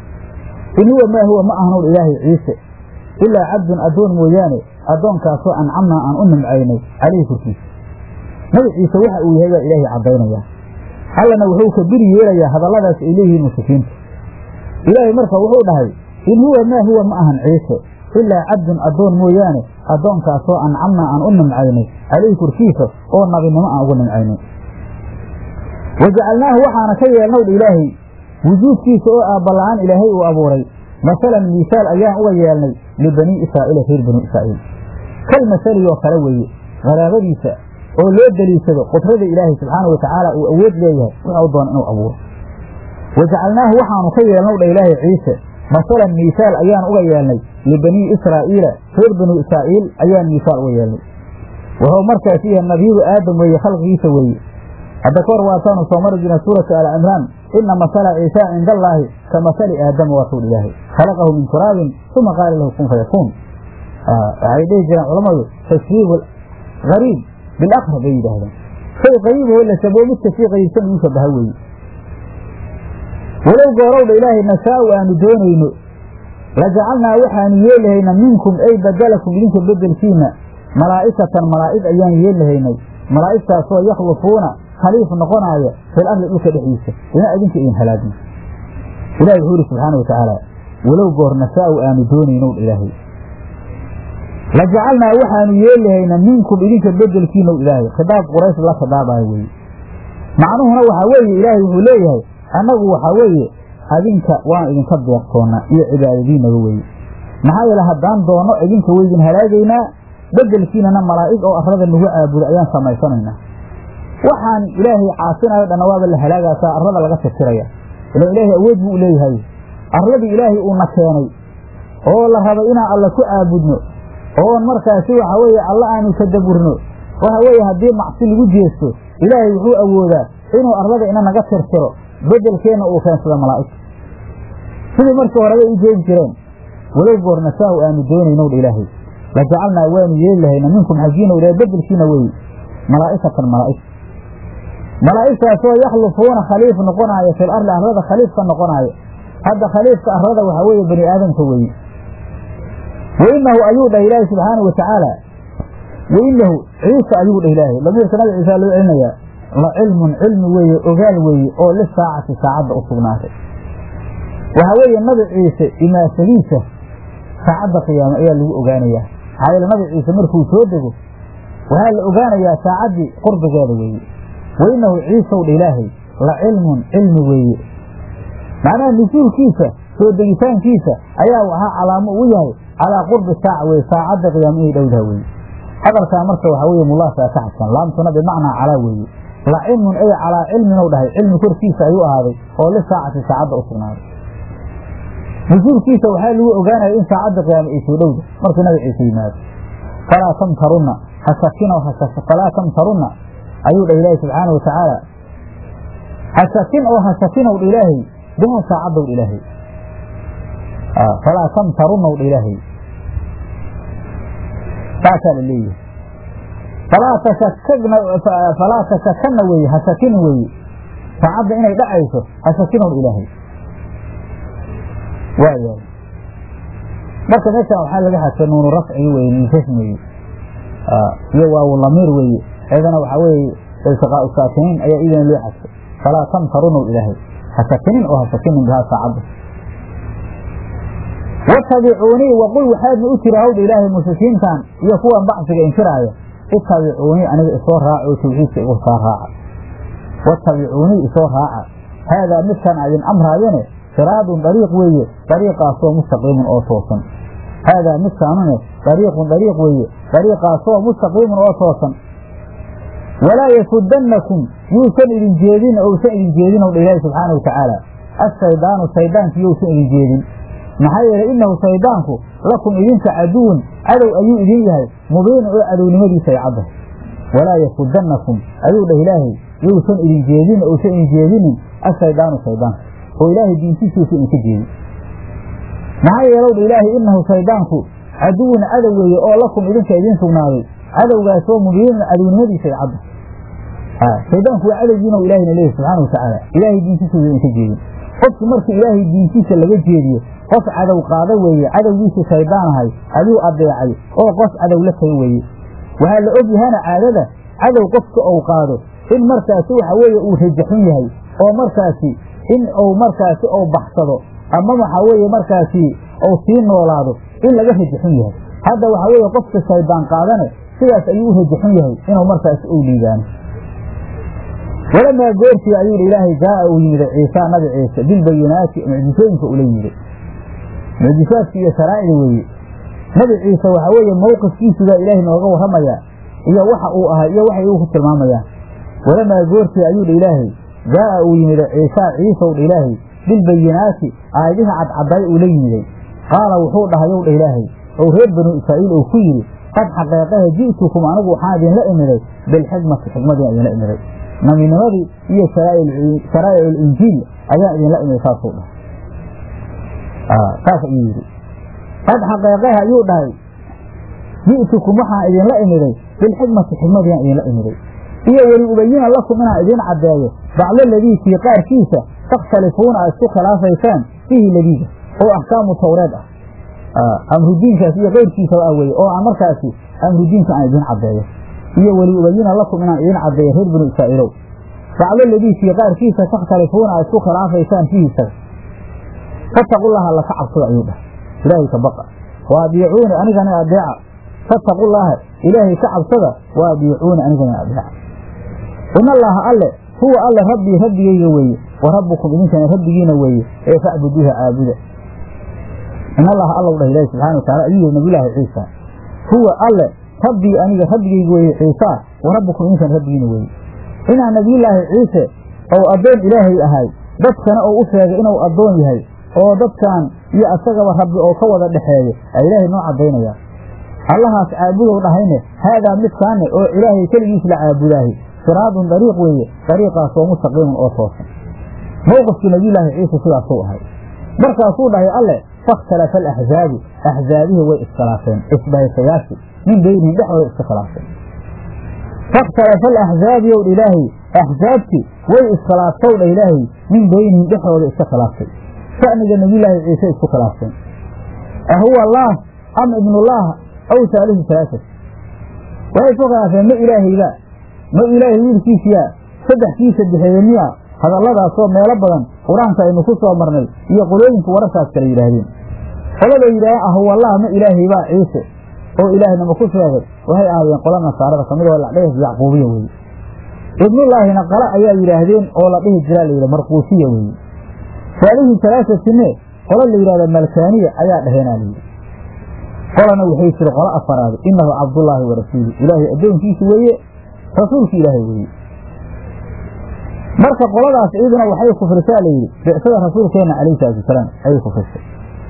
in huwa maa huwa ma ahnow ilaahay ciise ilaa cabdun addoon mooyaane addoonkaasoo ancamnaa aan u nimcaynay calayhi korkiisa nabi ciise waxa uu yahay baa ilaahay caddaynayaa allana wuxuu ka biri yeelayaa hadalladaas ay leeyihiin mushrikiinta ilaahay marka wuxuu dhahay in huwa maa huwa ma ahan ciise ilaa cabdun addoon mooyaane addoonkaasoo ancamnaa aan u nimcaynay calayhi korkiisa oo nabinimo aan ugu nimcaynay wajacalnaahu waxaana ka yeelnow dha ilaahay wujuudkiisa oo aabbala-aan ilaahay uu abuuray masalan miisaal ayaan uga yeelnay libanii israa'iila reer banii israa'iil kal masaliyoo kale weeye qaraabadiisa oo loo deliishado qudrada ilaahay subxaana wa tacaala uu awood leeyahay wuxuu doona inuu abuuro wajacalnaahu waxaanu ka yeelnow dha ilaahay ciise masalan miisaal ayaan uga yeelnay libanii israa'iila reer banu israa'iil ayaan miisaal uga yeelnay wuxuu markaas yahay nabiyadu aadam weeye khalqigiisa weeye hadda kahor waataanu soo mari jirna suurata al cimraan ina masala ciisa cinda allaahi ka masali aadama waa suul ilaahay khalaqahu min turaabin uma qaala lahu kun fayakuun waxay dhihi jireen culammadu tashriibu gariib bilaqrab bay yidhaahdeen shay qariiboo la shaboo midka sii qariibsan ugu shabaha weeye walow goorowdha ilaahay nashaau aanu doonayno la jacalnaa waxaanu yeelahayna minkum ay badalakum idinka bedelkiina malaa'ikatan malaa'ig ayaan yeelahaynay malaa'igtaasoo yakhlufuuna khaliif noqonaaya fil arli dhulka dhexdiisa inaa idinka idin halaagno ilahi wuxuu ihi subxaana wa tacaala walow goor nashaau aanu doonaynow ilaahay la jacalnaa waxaanu yeelahayna minkum idinka bedelkiinow ilaahay khidaab quraysh la khidaabayo weeye macnuhuna waxaa weeye ilaahay wuxuu leeyahay annagu waxaa weeye adinka waan idinka deeqtoonnaa iyo cibaadadiinaga weeye maxaa yeele haddaan doonno idinka weydin halaagaynaa bedelkiinana malaa'ig oo arrada nagu caabudo ayaan samaysanaynaa waxaan ilaahay caasinayo dhanna waaba la halaagaasaa arrada laga tirtiraya ila ilaahay awood buu u leeyahay arladii ilaahay uuna keenay oo la rabay inaan alla ku caabudno oon markaasi waxa weeye alla aanu tadaburno waxa weeye haddii macsi lagu jeesto ilaahay wuxuu awoodaa inuu arlada ina naga tirtiro bedelkeenna uu keensado malaa'igta sidii markii horeba u jeedi jireen walow goornasaahu aanu doonaynowdha ilaahay la jacalnaa waanu yeeli lahayna minkum xaggiina ilahay bedelkiina weye malaa'ikatan malaa'ig malaa'igtaasoo yakhlufuuna khaliif noqonaaya fil arli arlada khaliifka noqonaaya hadda khaliifka arlada waxaa weeye bani aadamka weeye wainahu ayuu dhah ilaahay subxaanau watacaala wainahu ciise ayuu dhah ilaahay lamiirka nabi ciisa loo celinayaa la cilmun cilmi weeye ogaal weeye oo lisaacati saacadda u sugnaatay waxaa weeye nabi ciise imaasadiisa saacadda qiyaame ayaa lagu ogaanayaa maxaa yeele nabi ciise markuu soo dego waxaa la ogaanayaa saacaddii qurbigeeda weeye wainahu ciisow dha ilaahay la cilmun cilmi weeye macnaha nusuulkiisa soo degitaankiisa ayaa waxaa calaamo ugu yahay calaa qurbi saaca weye saacadda qiyaame inay dhowdaha weeye hadalkaa marka waxaa weeye mulaasaa ka xadsan laamtuna bimacnaa calaa weeye la cilmun ay calaa cilminu dhahay cilmi korkiisa ayuu ahaaday oo lisaacati saacadda u sugnaaday nusuulkiisa waxaa lagu ogaanaya in saacadda qiyaame ay soo dhowda markuu nabi ciise yimaado falaa tamtarunna hasakino falaa tamtarunna ayuu dhah ilaahay subxaana watacaala hasakin oo hasakinow dha ilaahay biha saacaddow dha ilaahay falaa tamtarunnaw dha ilaahay saasaa la leeyahay falaa tashakagna falaa tashakanna weeye hasakina weeye saacadda inay dhacayso hasakinow dha ilaahay waayahay marka meeshaan waxaa laga xadsa nuunu rafcigi weye ninkasmeye iyo waawu lamiir weeye eedana waxaa weeye iltiqaau saakiniin ayaa idana loo xadfay falaa tamtarunow ilaahay ha sakinin oo ha sakinin bihaa saacadda watabicuunii waqul waxaadna u tiri hawdha ilaahay mushrikiintan iyo kuwan bacsiga inkiraaya itabicuunii aniga isoo raaca oo tawxiidka igu saa raaca watabicuunii isoo raaca haadaa midkan adin amraayane siraadun dariiq weeye dariiqaasoo mustaqiimun oo toosan haadaa midkaanune dariiqun dariiq weeye dariiqaasoo mustaqiimun oo toosan walaa yasudannakum yuusan idin jeedin ousan idin jeedin owdha ilaahi subxaana watacaala ashaydaanu shaydaanku yousan idin jeedin maxaa yeelay innahu shaydaanku lakum idinka caduwun cadow ayuu idin yahay mubiin oo cadownimadiisa ay caddahay walaa yasudannakum ayuu dhah ilaahay yousan idin jeedin ousan idin jeedinin ashaydaanu shaydaanka oo ilaahay diintiisiisa idinka jeedin maxaa yeelow dha ilaahay innahu shaydaanku caduwun cadow weeye oo lakum idinka idiin sugnaaday cadowgaasoo mubiinun cadownimadiisa ay caddahay shaydaanku waa cadowgiina ilahayna leeyahy subxaana watacaala ilaahay diintiisa idinka jeedin qofki markii ilaahay diintiisa laga jeediyo qof cadow qaada weeye cadowgiisii shaydaan ahay ayuu adeecay oo qof cadow la taga weeye waxaa la og yahana caadada cadow qofka ou qaado in markaasi waxa weeye uu rajaxun yahay oo markaasi in uu markaasi ou baxsado ama waxaa weeye markaasi ou sii noolaado in laga rajaxun yahay hadda waxaa weeye qofka shaydaan qaadane sidaas ayuu u rajaxun yahay inuu markaasi ou liibaano walamaa goortii ayuu hi ilaahay jaaa uu yimid ciisa nabi ciise bilbayinaati mucjisooyinka ula yimid mucjisaadka iyo sharaa'ida weeye nabi ciise waxaa weeye mowqifkiisugaa ilaahay nooga warramayaa iyo waxa uu ahay iyo waxay uu ku tilmaamayaan walamaa goortii ayuu dha ilaahay jaaa uu yimid ciisa ciisow dha ilaahay bilbayinaati aayadihi cadcadday uu la yimiday qaala wuxuu dhahayow dha ilaahay ou reer banuu israa'iil uu ku yidhi qad xaqeeqahe ji'tukum anigu waxaan idinla imiday bilxikmati xikmadiin idinla imiday nabinimadii iyo sharaa'ic alinjiil ayaan idinla imid saasuu dhahay saas ayuu yidhi qad xaqeeqaha ayuu dhahay ji'tukum waxaan idinla imiday bilxikmati xikmadiiaan idinla imiday iyo weli ubayina lakum inaan idiin caddeeyo bacdo ladii kii qaarkiisa takhtalifuuna aad isku khilaafaysaan fihi ladiida oo axkaamu tawreed ah amrudiinkaas iyo keyrkiisaba ah weye oo aan markaasi amrudiinka aan idiin caddeeyo iyo weli ubayina lakum inaan idiin caddeeyo reer binu israa'iilow bacdo ladii kii qaarkiisa takhtalifuuna aad isku khilaafaysaan fihi isaga fattaqullaha alla ka cabsada ayuu dhahay ilaahay ka baqa wa adiicuuni anigana adeeca fattaqullaaha ilaahay ka cabsada wa adiicuuni anigana adeeca in allaaha alle huwa alle rabbii rabbigayga weeye wa rabbukum idinkana rabbigiina weeye ee facbuduuha caabuda in allaha allow dhah ilaahi subxana wa tacala ayuu yihi nabiyulaahi ciisa huwa alle rabbii aniga rabbigayga weeye ciisaa wa rabbukum idinkana rabbigiina weeye inaa nabiyulaahi ciise ou addoon ilaahay ahay dadkana ou u sheegay inuu addoon yahay oo dadkan iyo asagaba rabbi oo ka wada dhexeeyo aa ilaahay noo caddaynaya allahaas caabudow dhahayne haadaa midkaane oo ilaahay keligiis la caabudaahi siraadun dariiq weeye dariiqaasoo mustaqiimun oo toosan mowqifkii nabiyulaahi ciise sidaasuu ahay markaasuu dhahay alle fakhtalafa alaxzaabu axzaabihii way iskhilaafeen isbahaysayaashii min beynihim dhexdooda iska khilaafeen fakhtalafa alaxzaabi ow dha ilaahay axzaabtii way iskhilaaftay dha ilaahay min beynihim dhexdooda iska khilaaftay sha'niga nabiyulaahi ciise isku khilaafteen ahuwa allaah am ibnullaah aw saalihu salaasat waxay isku khilaafeen ma ilaahayba ma ilaahay wiilkiisiyaa saddexkiisa bixeeye miya hadalladaasoo meelo badan qur-aanka aynu ku soo marnay iyo qolooyinka wararkaas kale yidhaahdeen qolada yidhaaheen ahuwallah ma ilaahaybaa ciise oo ilaahnimo ku sheegay waxay ahaayeen qola nasaarada kamid oo la dhihi yacquubiya weye ibnullaahina qala ayaa yidhaahdeen oo la dhihi jiraa layidhi marquusiya weeye saalihi salaasatine qola la yidhahda malkaaniya ayaa dhaheenaa layidhi qolana waxay tiri qolo afaraad inahu cabdullaahi wa rasuulu ilaahay addoonkiisi weeye rasuulki ilaahay weeye marka qoladaas iyaduna waxay kufrisaa layidhi bicsada rasuulkeenna calayhi salaatu wasalaam ayay kufrisay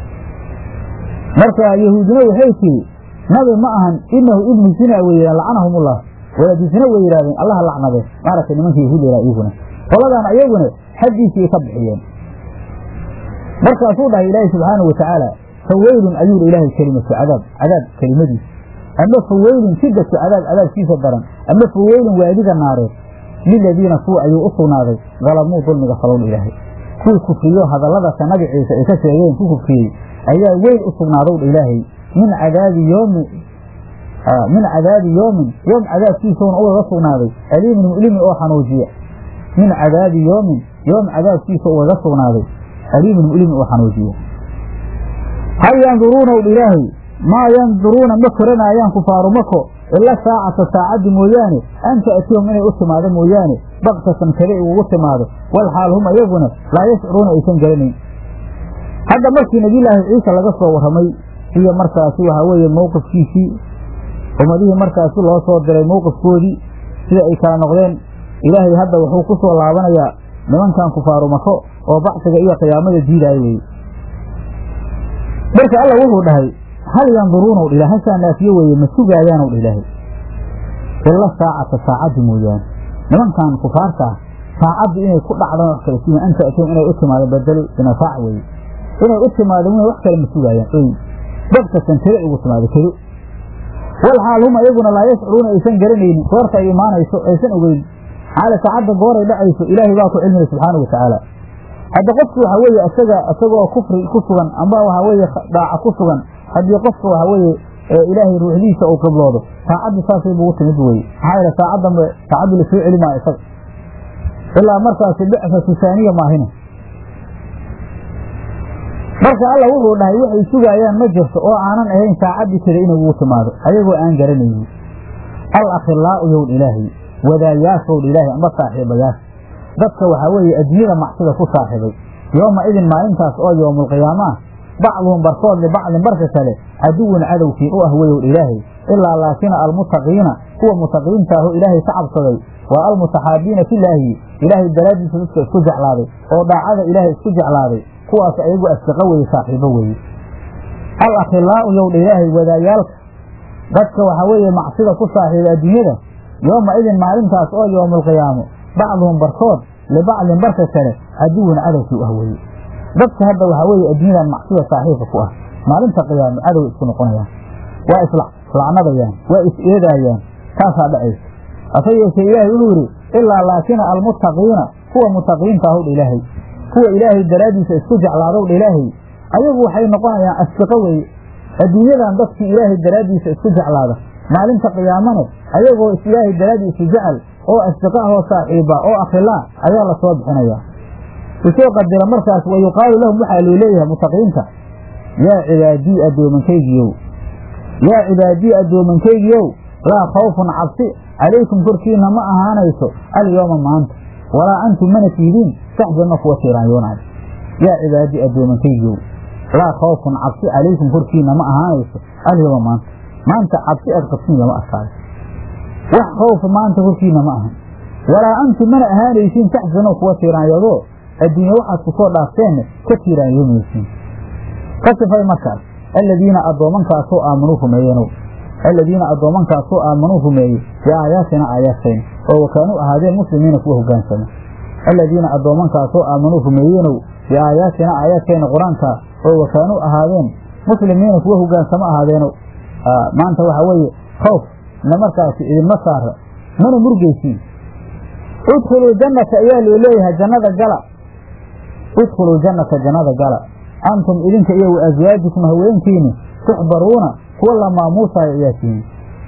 marka yahuudina waxay tiri nabi ma ahan inahu ibnu zina wey lacanahumullah walaadu zina way yidhahdeen allaha lacnadee maaragtay nimanka yahuud yahaa iyaguna qoladan ayaguna xaggiisii ka bixiyeen markaasuu dhahay ilaahi subxaanahu watacaala faweylun ayuu hi ilaahay kelimatu cadaab cadaab kelimadiisa ama faweylun shidatu cadaab cadaabkiisa daran ama faweylun waadiga naareed liladiina kuwa ayuu u sugnaaday dalamuu dulmiga falowdha ilaahay kuwii kufriyo hadalladasa nabi ciise ay ka sheegeen ku kufriyey ayaa weyn u sugnaadowdha ilaahay min cadaabi yoomi min cadaabi yoomin yoom cadaabkiisuna ugaga sugnaaday aliimin mu'limin oo xanuujiya min cadaabi yoomin yoom cadaabkiisa ugaga sugnaaday aliimin mu'limin oo xanuujiya hal yanduruuna ul ilaahay maa yanduruuna ma koranaayaan kufaaru mako ila saacata saacaddi mooyaane an ta'tiyahum inay u timaado mooyaane baktatan kada igugu timaado wal xaal hum ayaguna laa yashcuruuna aysan garanayn hadda markii nebiyulaahi ciise laga soo warramay iyo markaasi waxaa weeye mowqifkiisii ummadihii markaasi loo soo diray mowqifkoodii sida ay kala noqdeen ilaahay hadda wuxuu ku soo laabanayaa nimankan kufaaru mako oo bacsiga iyo qiyaamada diidaaya weye marka alla wuxuu dhahay hal yanduruuna dhila hashaa naafiye weeye ma sugaayaan dha ilaahay ila saacata saacaddi mooyaane nimankan kufaarta ah saacaddu inay ku dhacdaan wax kale siima an ta'tihum inay u timaado badelu binafaac weeye inay u timaado wina wax kale ma sugaayaan oy dabkatan kado ugu timaado kado wal xaal hum ayaguna laa yashcuruuna aysan garanaynin goorta ay imaanayso aysan ogeyn xaala saacadda gooray dhacayso ilaahay baa ku cilmila subxaana wa tacaala hadda qofku waxaa weeye isaga isagoo kufri ku sugan amba waxaa weeye dhaaca ku sugan haddii qofka waxaa weeye ilaahay ruuxdiisa uu qibloodo saacaddu saasay bugu timid weye maxaa yeele saacaddanba saacaddu lasoo celi maayo isaga ilaa markaasi bicfatu saaniya maahina marka alla wuxuu dhahay waxay sugaayaan ma jirto oo aanan ahayn saacaddii kada inugu timaado ayagoo aan garanaynin al akhilaa'u yowl ilaahay wadaayaashowl ilaahay amba saaxiibayaasha dadka waxaa weeye adduunyada macsida ku saaxiibay yooma idin maalintaas oo yowmulqiyaamaah bacduhum barkood libacdin barka kale caduwun cadowkii u ah weyow ilaahay ilaa laakina almuttaqiina kuwa mutaqiinta aho ilaahay ka cabsaday waa almutaxaabiina filaahi ilaahay daraaddiisa dadka isku jeclaaday oo daacada ilaahay isku jeclaaday kuwaas ayagu asdiqo weye saaxiibo weeye al akhilaa'u yowdha ilaahay wadaayaalka dadka waxaa weeye macsida ku saaxiiba adduunyada yooma idin maalintaas oo yowmulqiyaamo bacduhum barkood libacdin barka kale caduwun cadowkii u ah weye dadka hadda waxaa weeye adduunyadan macsida saaxiibka ku ah maalinta qiyaamo cadow isku noqonayaan waa islacnadayaan waa is eedaayaan taasaa dhacaysa hase yeeshee ilaahay wuxuu yidhi ilaa laakina almuttaqiina kuwa mutaqiinta ahowdha ilaahay kuwa ilaahay daraaddiisa isku jeclaadowdha ilaahay ayagu waxay noqonayaan asdiqo weeye adduunyadan dadkii ilaahay daraaddiisa isku jeclaada maalinta qiyaamane ayagoo ilaahay daraaddiisa jecel oo asdiqa ahoo saaxiiba oo akhilaa ayaa la soo bixinayaa isoo qadira markaas wa yuqaalu lahum waxaa loo leeyahay mutaqiinta yaa cibaadii addoomankaygiyow yaa cibaadii addoomankaygiyow laa khawfun cabsi calaykum korkiina ma ahaanayso alyooma maanta walaa antum mana tiidiin saxjanna kuwa tiiraanyoonay yaa cibaadii addoomankaygiyow laa khawfun cabsi calaykum korkiina ma ahaanayso alyooma maanta maanta cabsi aad qabsiin lama arkaayo wax khawfa maanta korkiina ma ahan walaa antum mana ahaanaysiin taxsanoo kuwa tiiraanyadoo adduunye waxaad ku soo dhaafteenne ka tiiraanyoomaysiin ka sifay markaas aladiina addoomankaasoo aamanuu rumeeyenow aladiina addoomankaasoo aamanuu rumeeyey biaayaatina aayaadkayna oo wakaanuu ahaadeen muslimiina kuwa hogaansama aladiina addoomankaasoo aamanuu rumeeyeenow biaayaatina aayaadkayna qur-aankaa oo wakaanuu ahaadeen muslimiina kuwa hogaansamo ahaadeenow maanta waxaa weeye khawf na markaasi idinma saara mana murgaysiin udkhuluu jannata ayaa loo leeyahay jannada gala idkhuluu jannata jannada gala antum idinka iyo wa aswaajikum haweenkiini tuxbaruuna kuwa la maamuusaayo ayaa tihiin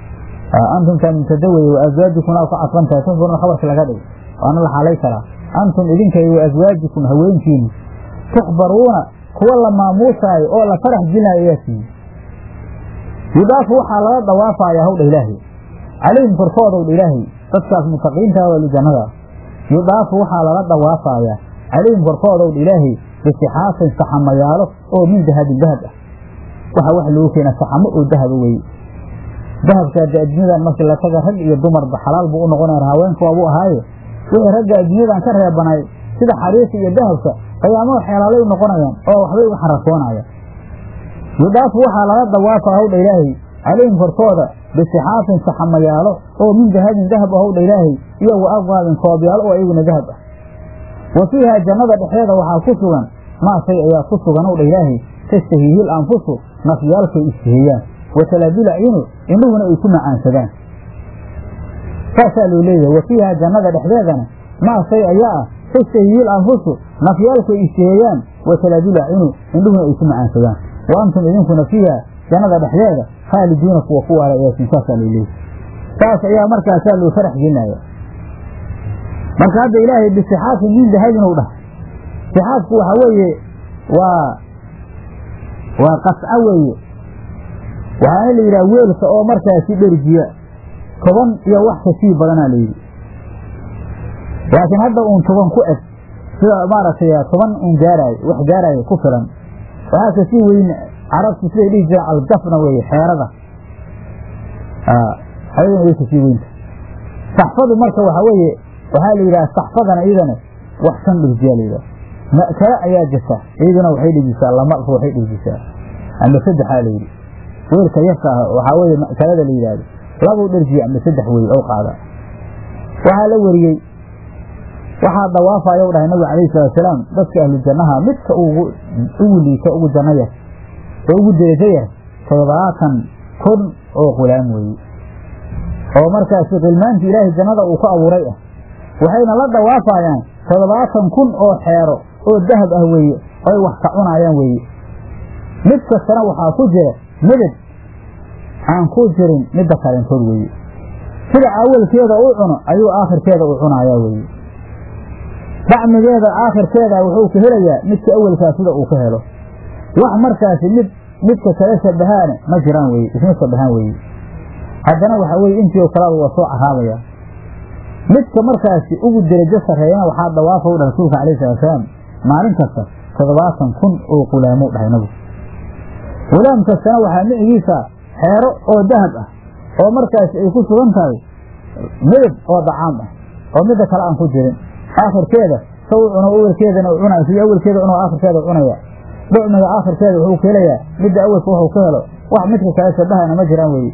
antumtaa mubtada weye wa aswaajikum aa ku cadfan tahay tuxbaruuna khabarka laga dhig waana la xaalay karaa antum idinka iyo wa aswaajikum haweenkiini tuxbaruuna kuwa la maamuusaayo oo la farax gelinayo ayaa tihiin yudaafu waxaa laga dhawaafaya hawdha ilaahay calayhim korkoodowdha ilaahay dadkaas mutaqiintaa waa lijannada yudaafu waxaa lala dhawaafayaa calayhim korkoodowdha ilaahay bisixaafin saxamayaalo oo min dahabin dahab ah waxa wax loogu keena saxamo oo dahaba weye dahabkaa de adduunyadan markii la taga rag iyo dumarba xalaal buu u noqonaya haweenka waabuu ahaaye wixii ragga adduunyadan ka reebanay sida xariirka iyo dahabka qiyaamada xeelaalay u noqonayaan oo waxbay uga xarasoonayaan yudaafu waxaa lala dawaafa hawdha ilaahay calayhim korkooda bisixaafin saxamayaalo oo min dahabin dahab ahowdha ilaahay iyo wa abwaabin koobyaalo oo ayaguna dahab ah wa fiihaa jannada dhexeeda waxaa ku sugan maa shay ayaa ku sugan owdha ilaahay tastahiihil anfusu nafyaalkay istaheeyaan wa talaabil acyunu indhuhuna ay ku macaansadaan saasaa loo leeyahay wa fiihaa jannada dhexdeedana maa shay ayaa ah tastahiihil anfusu nafyaalkay istaheeyaan wa talaabil acyunu indhuhuna ay ku macaansadaan wa antum idinkuna fiiha jannada dhexdeeda khaalidiina kuwa ku waara eesin saasaa loo leeyahy saas ayaa markaasaa loo farax gelinaya marka hadda ilaahay bisixaafin min dahabin u dhahay sixaafku waxaa weeye waa waa qasco weeye waxaana la yidhaha weelka oo markaasi dherjiya toban iyo wax kasii badanaa la yidhi laakiin hadda uun toban ku eg sida maaragtay toban un gaaraayo wax gaaraayo ku filan waxaa kasii weyn carabtu siday dhihi jireen algafna weeye xeerada ayaduna way kasii weynta saxfadu marka waxaa weeye waxaa la yidhaha saxfadana iyadana wax shan dhirjiyaa la yidhaha ma'kale ayaa jirta iyaduna waxay dhijisaa lama waxay dhijisaa ama saddexaa la yidhi weelka yarka ah waxaa weeye ma'kalada la yidhaahdo labuu dherjiya ama saddex wey ow qaada waxaa la weriyey waxaa dawaafayo dhahay nabiga calayhi salaatusalaam dadka ahlu jannaha midka ugu ugu liita ugu janno yar oo ugu derajo yar toddobaatan kun oo qulaam weeye oo markaasi qilmaantii ilaahay jannada uu ku abuuray ah waxayna la dawaafayaan toddobaatan kun oo xeero oo dahab ah weeye oy wax ka cunaayaan weeye mid kastana waxaa ku jira midab aan ku jirin midda kalentood weeye sida awalkeeda u cuno ayuu aakhirkeeda u cunayaa weeye dacmigeeda aakhirkeeda wuxuu ka helayaa midka awalkaa sida uu ka helo wax markaasi mid midka kale shabahaane ma jiraan weye isma shabahaan weeye haddana waxaa weye intii oo kaleba waa soo caraabaya midka markaasi ugu derajo sarreeyana waxaa dawaafa u dhahay rasuulka alayh salatusalaam maalin kasta toddobaatan kun oo qulaamo dhahay nabigu qulaam kastana waxaa micigiisa xeero oo dahab ah oo markaasi ay ku sugan tahay midab oo dacaam ah oo midda kale aan ku jirin aakhirkeeda sa u cuno awelkeedana u cunaya sidii awelkeeda cunoo aakhirkeeda cunaya dhucmiga aakhirkeeda wuxuu ka helayaa midda awelka wuxuu ka helo wax midka kale shabahana ma jiraan weeye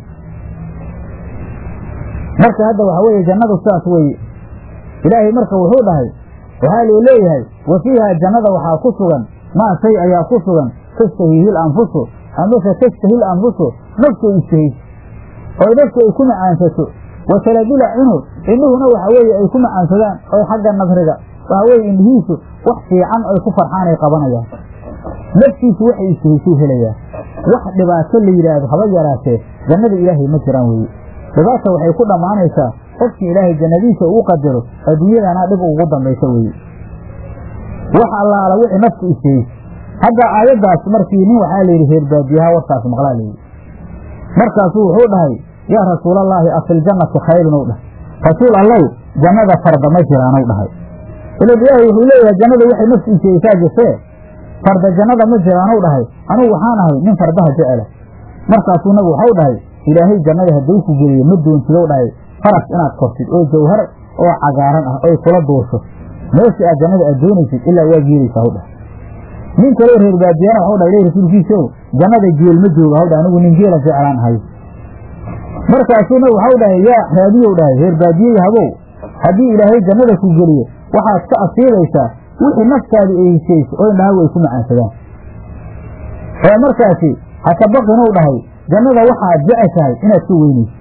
marka hadda waxaa weeye jannadu sidaas weeye ilaahay marka wuxuu dhahay waxaa loo leeyahay wa fiihaa jannada waxaa ku sugan maa shay ayaa ku sugan tastahiihil anfusu amase tastahil anfusu naftu istahis oo naftu ay ku macaansato wa taladula cinu indhuhuna waxa weeye ay ku macaansadaan oo xagga nadriga waxa weeye indhihiisu wax fiican ay ku farxaan ay qabanayaan naftiisu waxay istahisuu helayaa wax dhibaato la yidhaahdo haba yaraatee jannada ilaahay ma jiraan weeye dhibaata waxay ku dhammaanaysaa qofkii ilaahay jannadiisa uu qadaro adduunyadana dhib ugu dambaysa weeye wax allaala wixii naftu istahis hadda aayaddaas markii nin waxaa layidhi reer baadiyaha warkaas maqlaa layidhi markaasuu wuxuu dhahay yaa rasuulallaahi afiljannati khayrun ou dhahay rasuul allow jannada farda ma jiraanow dhahay ilan ilaahay wuxuu leeyahay jannada waxay naftu istahaysaa jirtee farda jannada ma jiraanow dhahay anugu waxaan ahay nin fardaha jecela markaasuu nabigu waxau dhahay ilaahay jannada hadduu ku geliyo ma doontidow dhahay faras inaad kortid oo jawhar oo cagaaran ah oy kula duusho meeshii aad jannada aad doonaysid ilaa waa geelaysaa haw dhahay nin kaleo reer baadiyana waxau dhahay le rasuulkiisow jannada geel ma jooga haw dhahay anigu nin geela jeclaan ahay markaasuu nabig waxau dhahay yaa raadiyow dhahay reer baadiyey habow haddii ilaahay jannada ku geliyo waxaad ka asiibaysaa wixii naftaadu ay hishayso oo indhahagu ay ku macaansadaan oo markaasi haka baqinow dhahay jannada waxaad jeceshahay inaad ka weynayso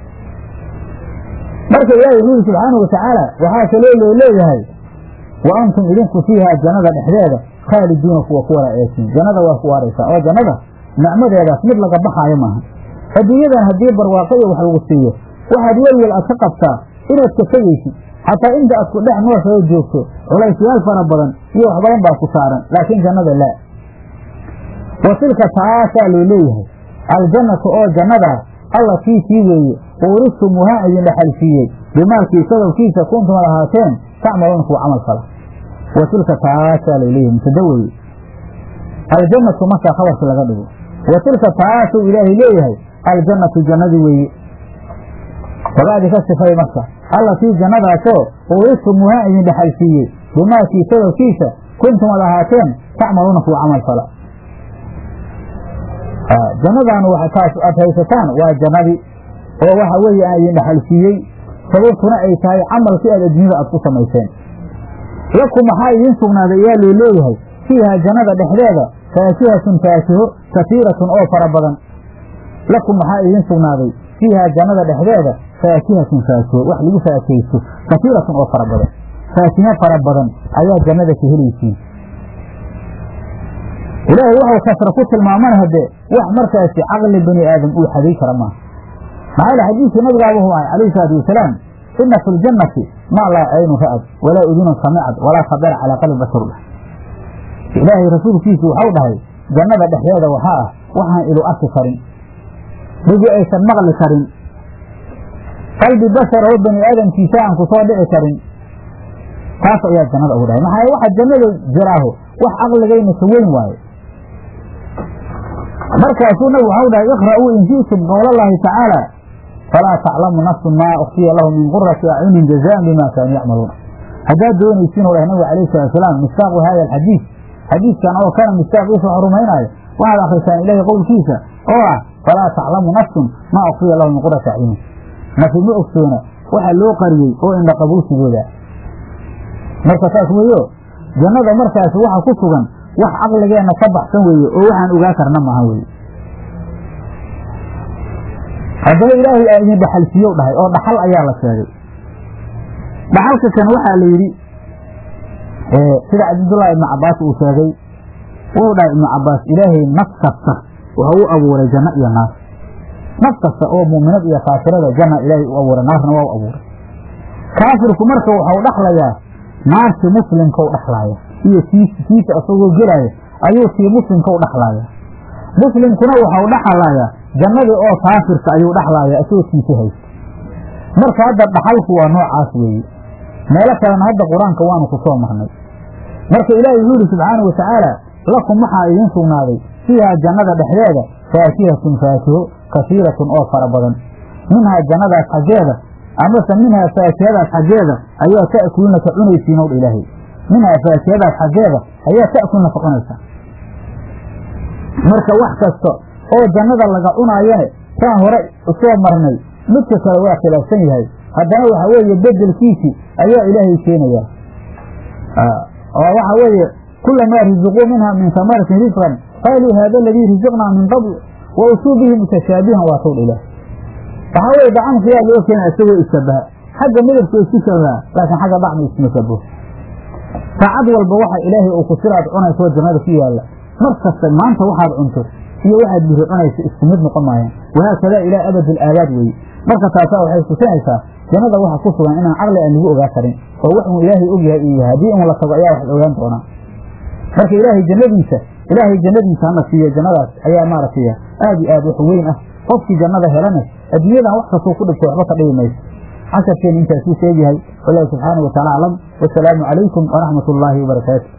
marka ilaahay wuxuu yidhi subxaanau watacaala waxaa kaloo loo leeyahay wa antum idinku fiihaa jannada dhexdeeda khaaliduuna kuwa ku wara eesin jannada waa ku waaraysaa oo jannada nicmadeedaas mid laga baxaayo maaha adduunyadan haddii barwaaqo iyo wax lagu siiyo waxaad welwel aad ka qabtaa inaad ka tegaysid xataa inta aad ku dhex nooshaoo joogto culaysyaal fara badan iyo wax badan baa ku saaran laakiin jannada laa wa tilka taasaa loo leeyahay aljannatu oo jannadaas allatii tii weeye uuristumuhaa idin dhexalsiiyey bimaalkii sababkiisa kuntumad ahaateen tacmaluuna kuwa camal fala wa tilka taasaa loo leeyahay mubtada weeye aljannatu markaa khabarki laga dhigo wa tilka taasuu ilaahay leeyahay aljannatu jannadii weeye wadaadi ka sifay marka allatii jannadaasoo uuristumuhaa idin dhexalsiiyey bimaalkii sababkiisa kuntumad ahaateen tacmaluuna kuwa camal fala jannadaanu taas aad haysataan waa jannadii oo waxa weeye aan idin dhexalsiiyey sababtuna ay tahay camalkii aad adduunyada aad ku samayseen lakum maxaa idiin sugnaaday ayaa loo leeyahay fiihaa jannada dhexdeeda faakihatun faakiho kasiiratun oo fara badan lakum maxaa idiin sugnaaday fiihaa jannada dhexdeeda faakihatun faakiho wax lagu faakaysto kasiiratun oo fara badan faakimo fara badan ayaa jannada ka helaysiin ilaahay wuxuu kasra ku tilmaamana haddee wax markaasi caqli bani aadam uu xaday kara maaha maxaa yele xadiiskii nabigaaba hu ahay calayhi salaatu wasalaam ina fi ljannati maa laa caynu ra'ad walaa udunun samicad walaa khabara calaa qalbi bashar lah ilaahay rasuulkiisu waxau dhahay jannada dhexdeeda waxaa ah waxaan ilu arki karin dhigi aysan maqli karin qalbi bashar oo bani aadamkiisa aan ku soo dhici karin taas ayaa jannada ugu dhahay maxaa waxa jannada jiraaho wax caqligayna ka weyn waaye markaasuu nabigu waxau dhahay iqra'uu in shi'tum qowlallaahi tacaala falaa taclamu nafsun maa ukfiya lahu min qurati acyunin jazaan bima kaanuu yacmaluun haddaad doonaysiin u dhahay nabigu alayhi salatu wasalaam mistaaqu hada alxadiid xadiidkan oo kana mistaaqiisa wax rumaynaayo waxaad akrisaan ilaahay qowlkiisa oo ah falaa taclamu nafsun maa ukfiya lahu min qurati acyunin nafi ma ogsoona waxa loo qariyey oo indha qabuusigooda marka saas weeyo jannada markaasi waxa ku sugan wax caqligeenna ka baxsan weeye oo waxaan ogaa karna maaha weye haddana ilaahay aa idin dhaxalsiiyow dhahay oo dhaxal ayaa la sheegay dhaxalka kan waxaa la yidhi sida cabdullaahi ibnu cabbaas uu sheegay wuu dhahay ibnu cabbaas ilaahay naf kasta waxa u abuuray janno iyo naar naf kasta oo mu'minad iyo kaafirada janna ilaahay u abuuray naarna waa u abuuray kaafirku marka waxau dhaxlayaa naarti muslimkau dhaxlaaya iyo kiisa isagoo gelaya ayuu kii muslimkau dhaxlaaya muslimkuna waxau dhaxlayaa jannadii oo kaafirka ayuu dhaxlaaya isagoo kiisi haysta marka hadda dhaxalku waa noocaas weeye meelo kalena hadda qur-aanka waanu ku soo marnay marka ilaahay wuxuu yidhi subxaana wa tacaala lakum waxaa idiin sugnaaday fiihaa jannada dhexdeeda faakihatun faakiho kasiiratun oo fara badan minhaa jannadaas xaggeeda amase minhaa faakihadaas xaggeeda ayaa ta'kuluna ka cunaysiin owdha ilaahay minhaa faakihadaas xaggeeda ayaa ta'kulna ka cunaysaa marka wax kasta oo jannada laga cunaayane saan hore usoo marnay midka kale waa khilaafsan yahay haddana waxa weeye bedelkiisii ayaa ilaahay keenayaa oo waxa weeye kulamaa riziquu minha min samaratin risqan qaaluu haada aladii riziqnaa min qabl wa usuu bihi mutashaabihan waa towdha ilaah waxaa weye dacamkayaa loo keena isagoo ishabaha xagga midabka isku shabaha laakiin xagga dacmi isma shabaho saacad walba waxa ilaahay uu ku siraad cunaysoo jannada ku yaalla mar kasta maanta waxaad cunto iyo waxaad biri cunayso isku mid noqon maayaan wahaakadaa ilaa abadul aabaad weeye marka taasaa waxay tusinaysaa jannada waxa ku sugan inaan caqli aan lagu ogaa karin oo wax uu ilaahay og yahay uu yahay haddii in la tago ayaa wax la ogaan doonaa marka ilaahay jannadiisa ilaahay jannadiisa hana siiyo jannadaas ayaa maaragtay aad iyo aad wax weyn ah qofkii jannada helana adduunyadan wax kastuu ku dhigto waxba ka dhibi mayso casharkeena intaasuu sheegyahay wallahu subxaana wa taala aclam wasalaamu calaykum waraxmat ullaahi wabarakaatu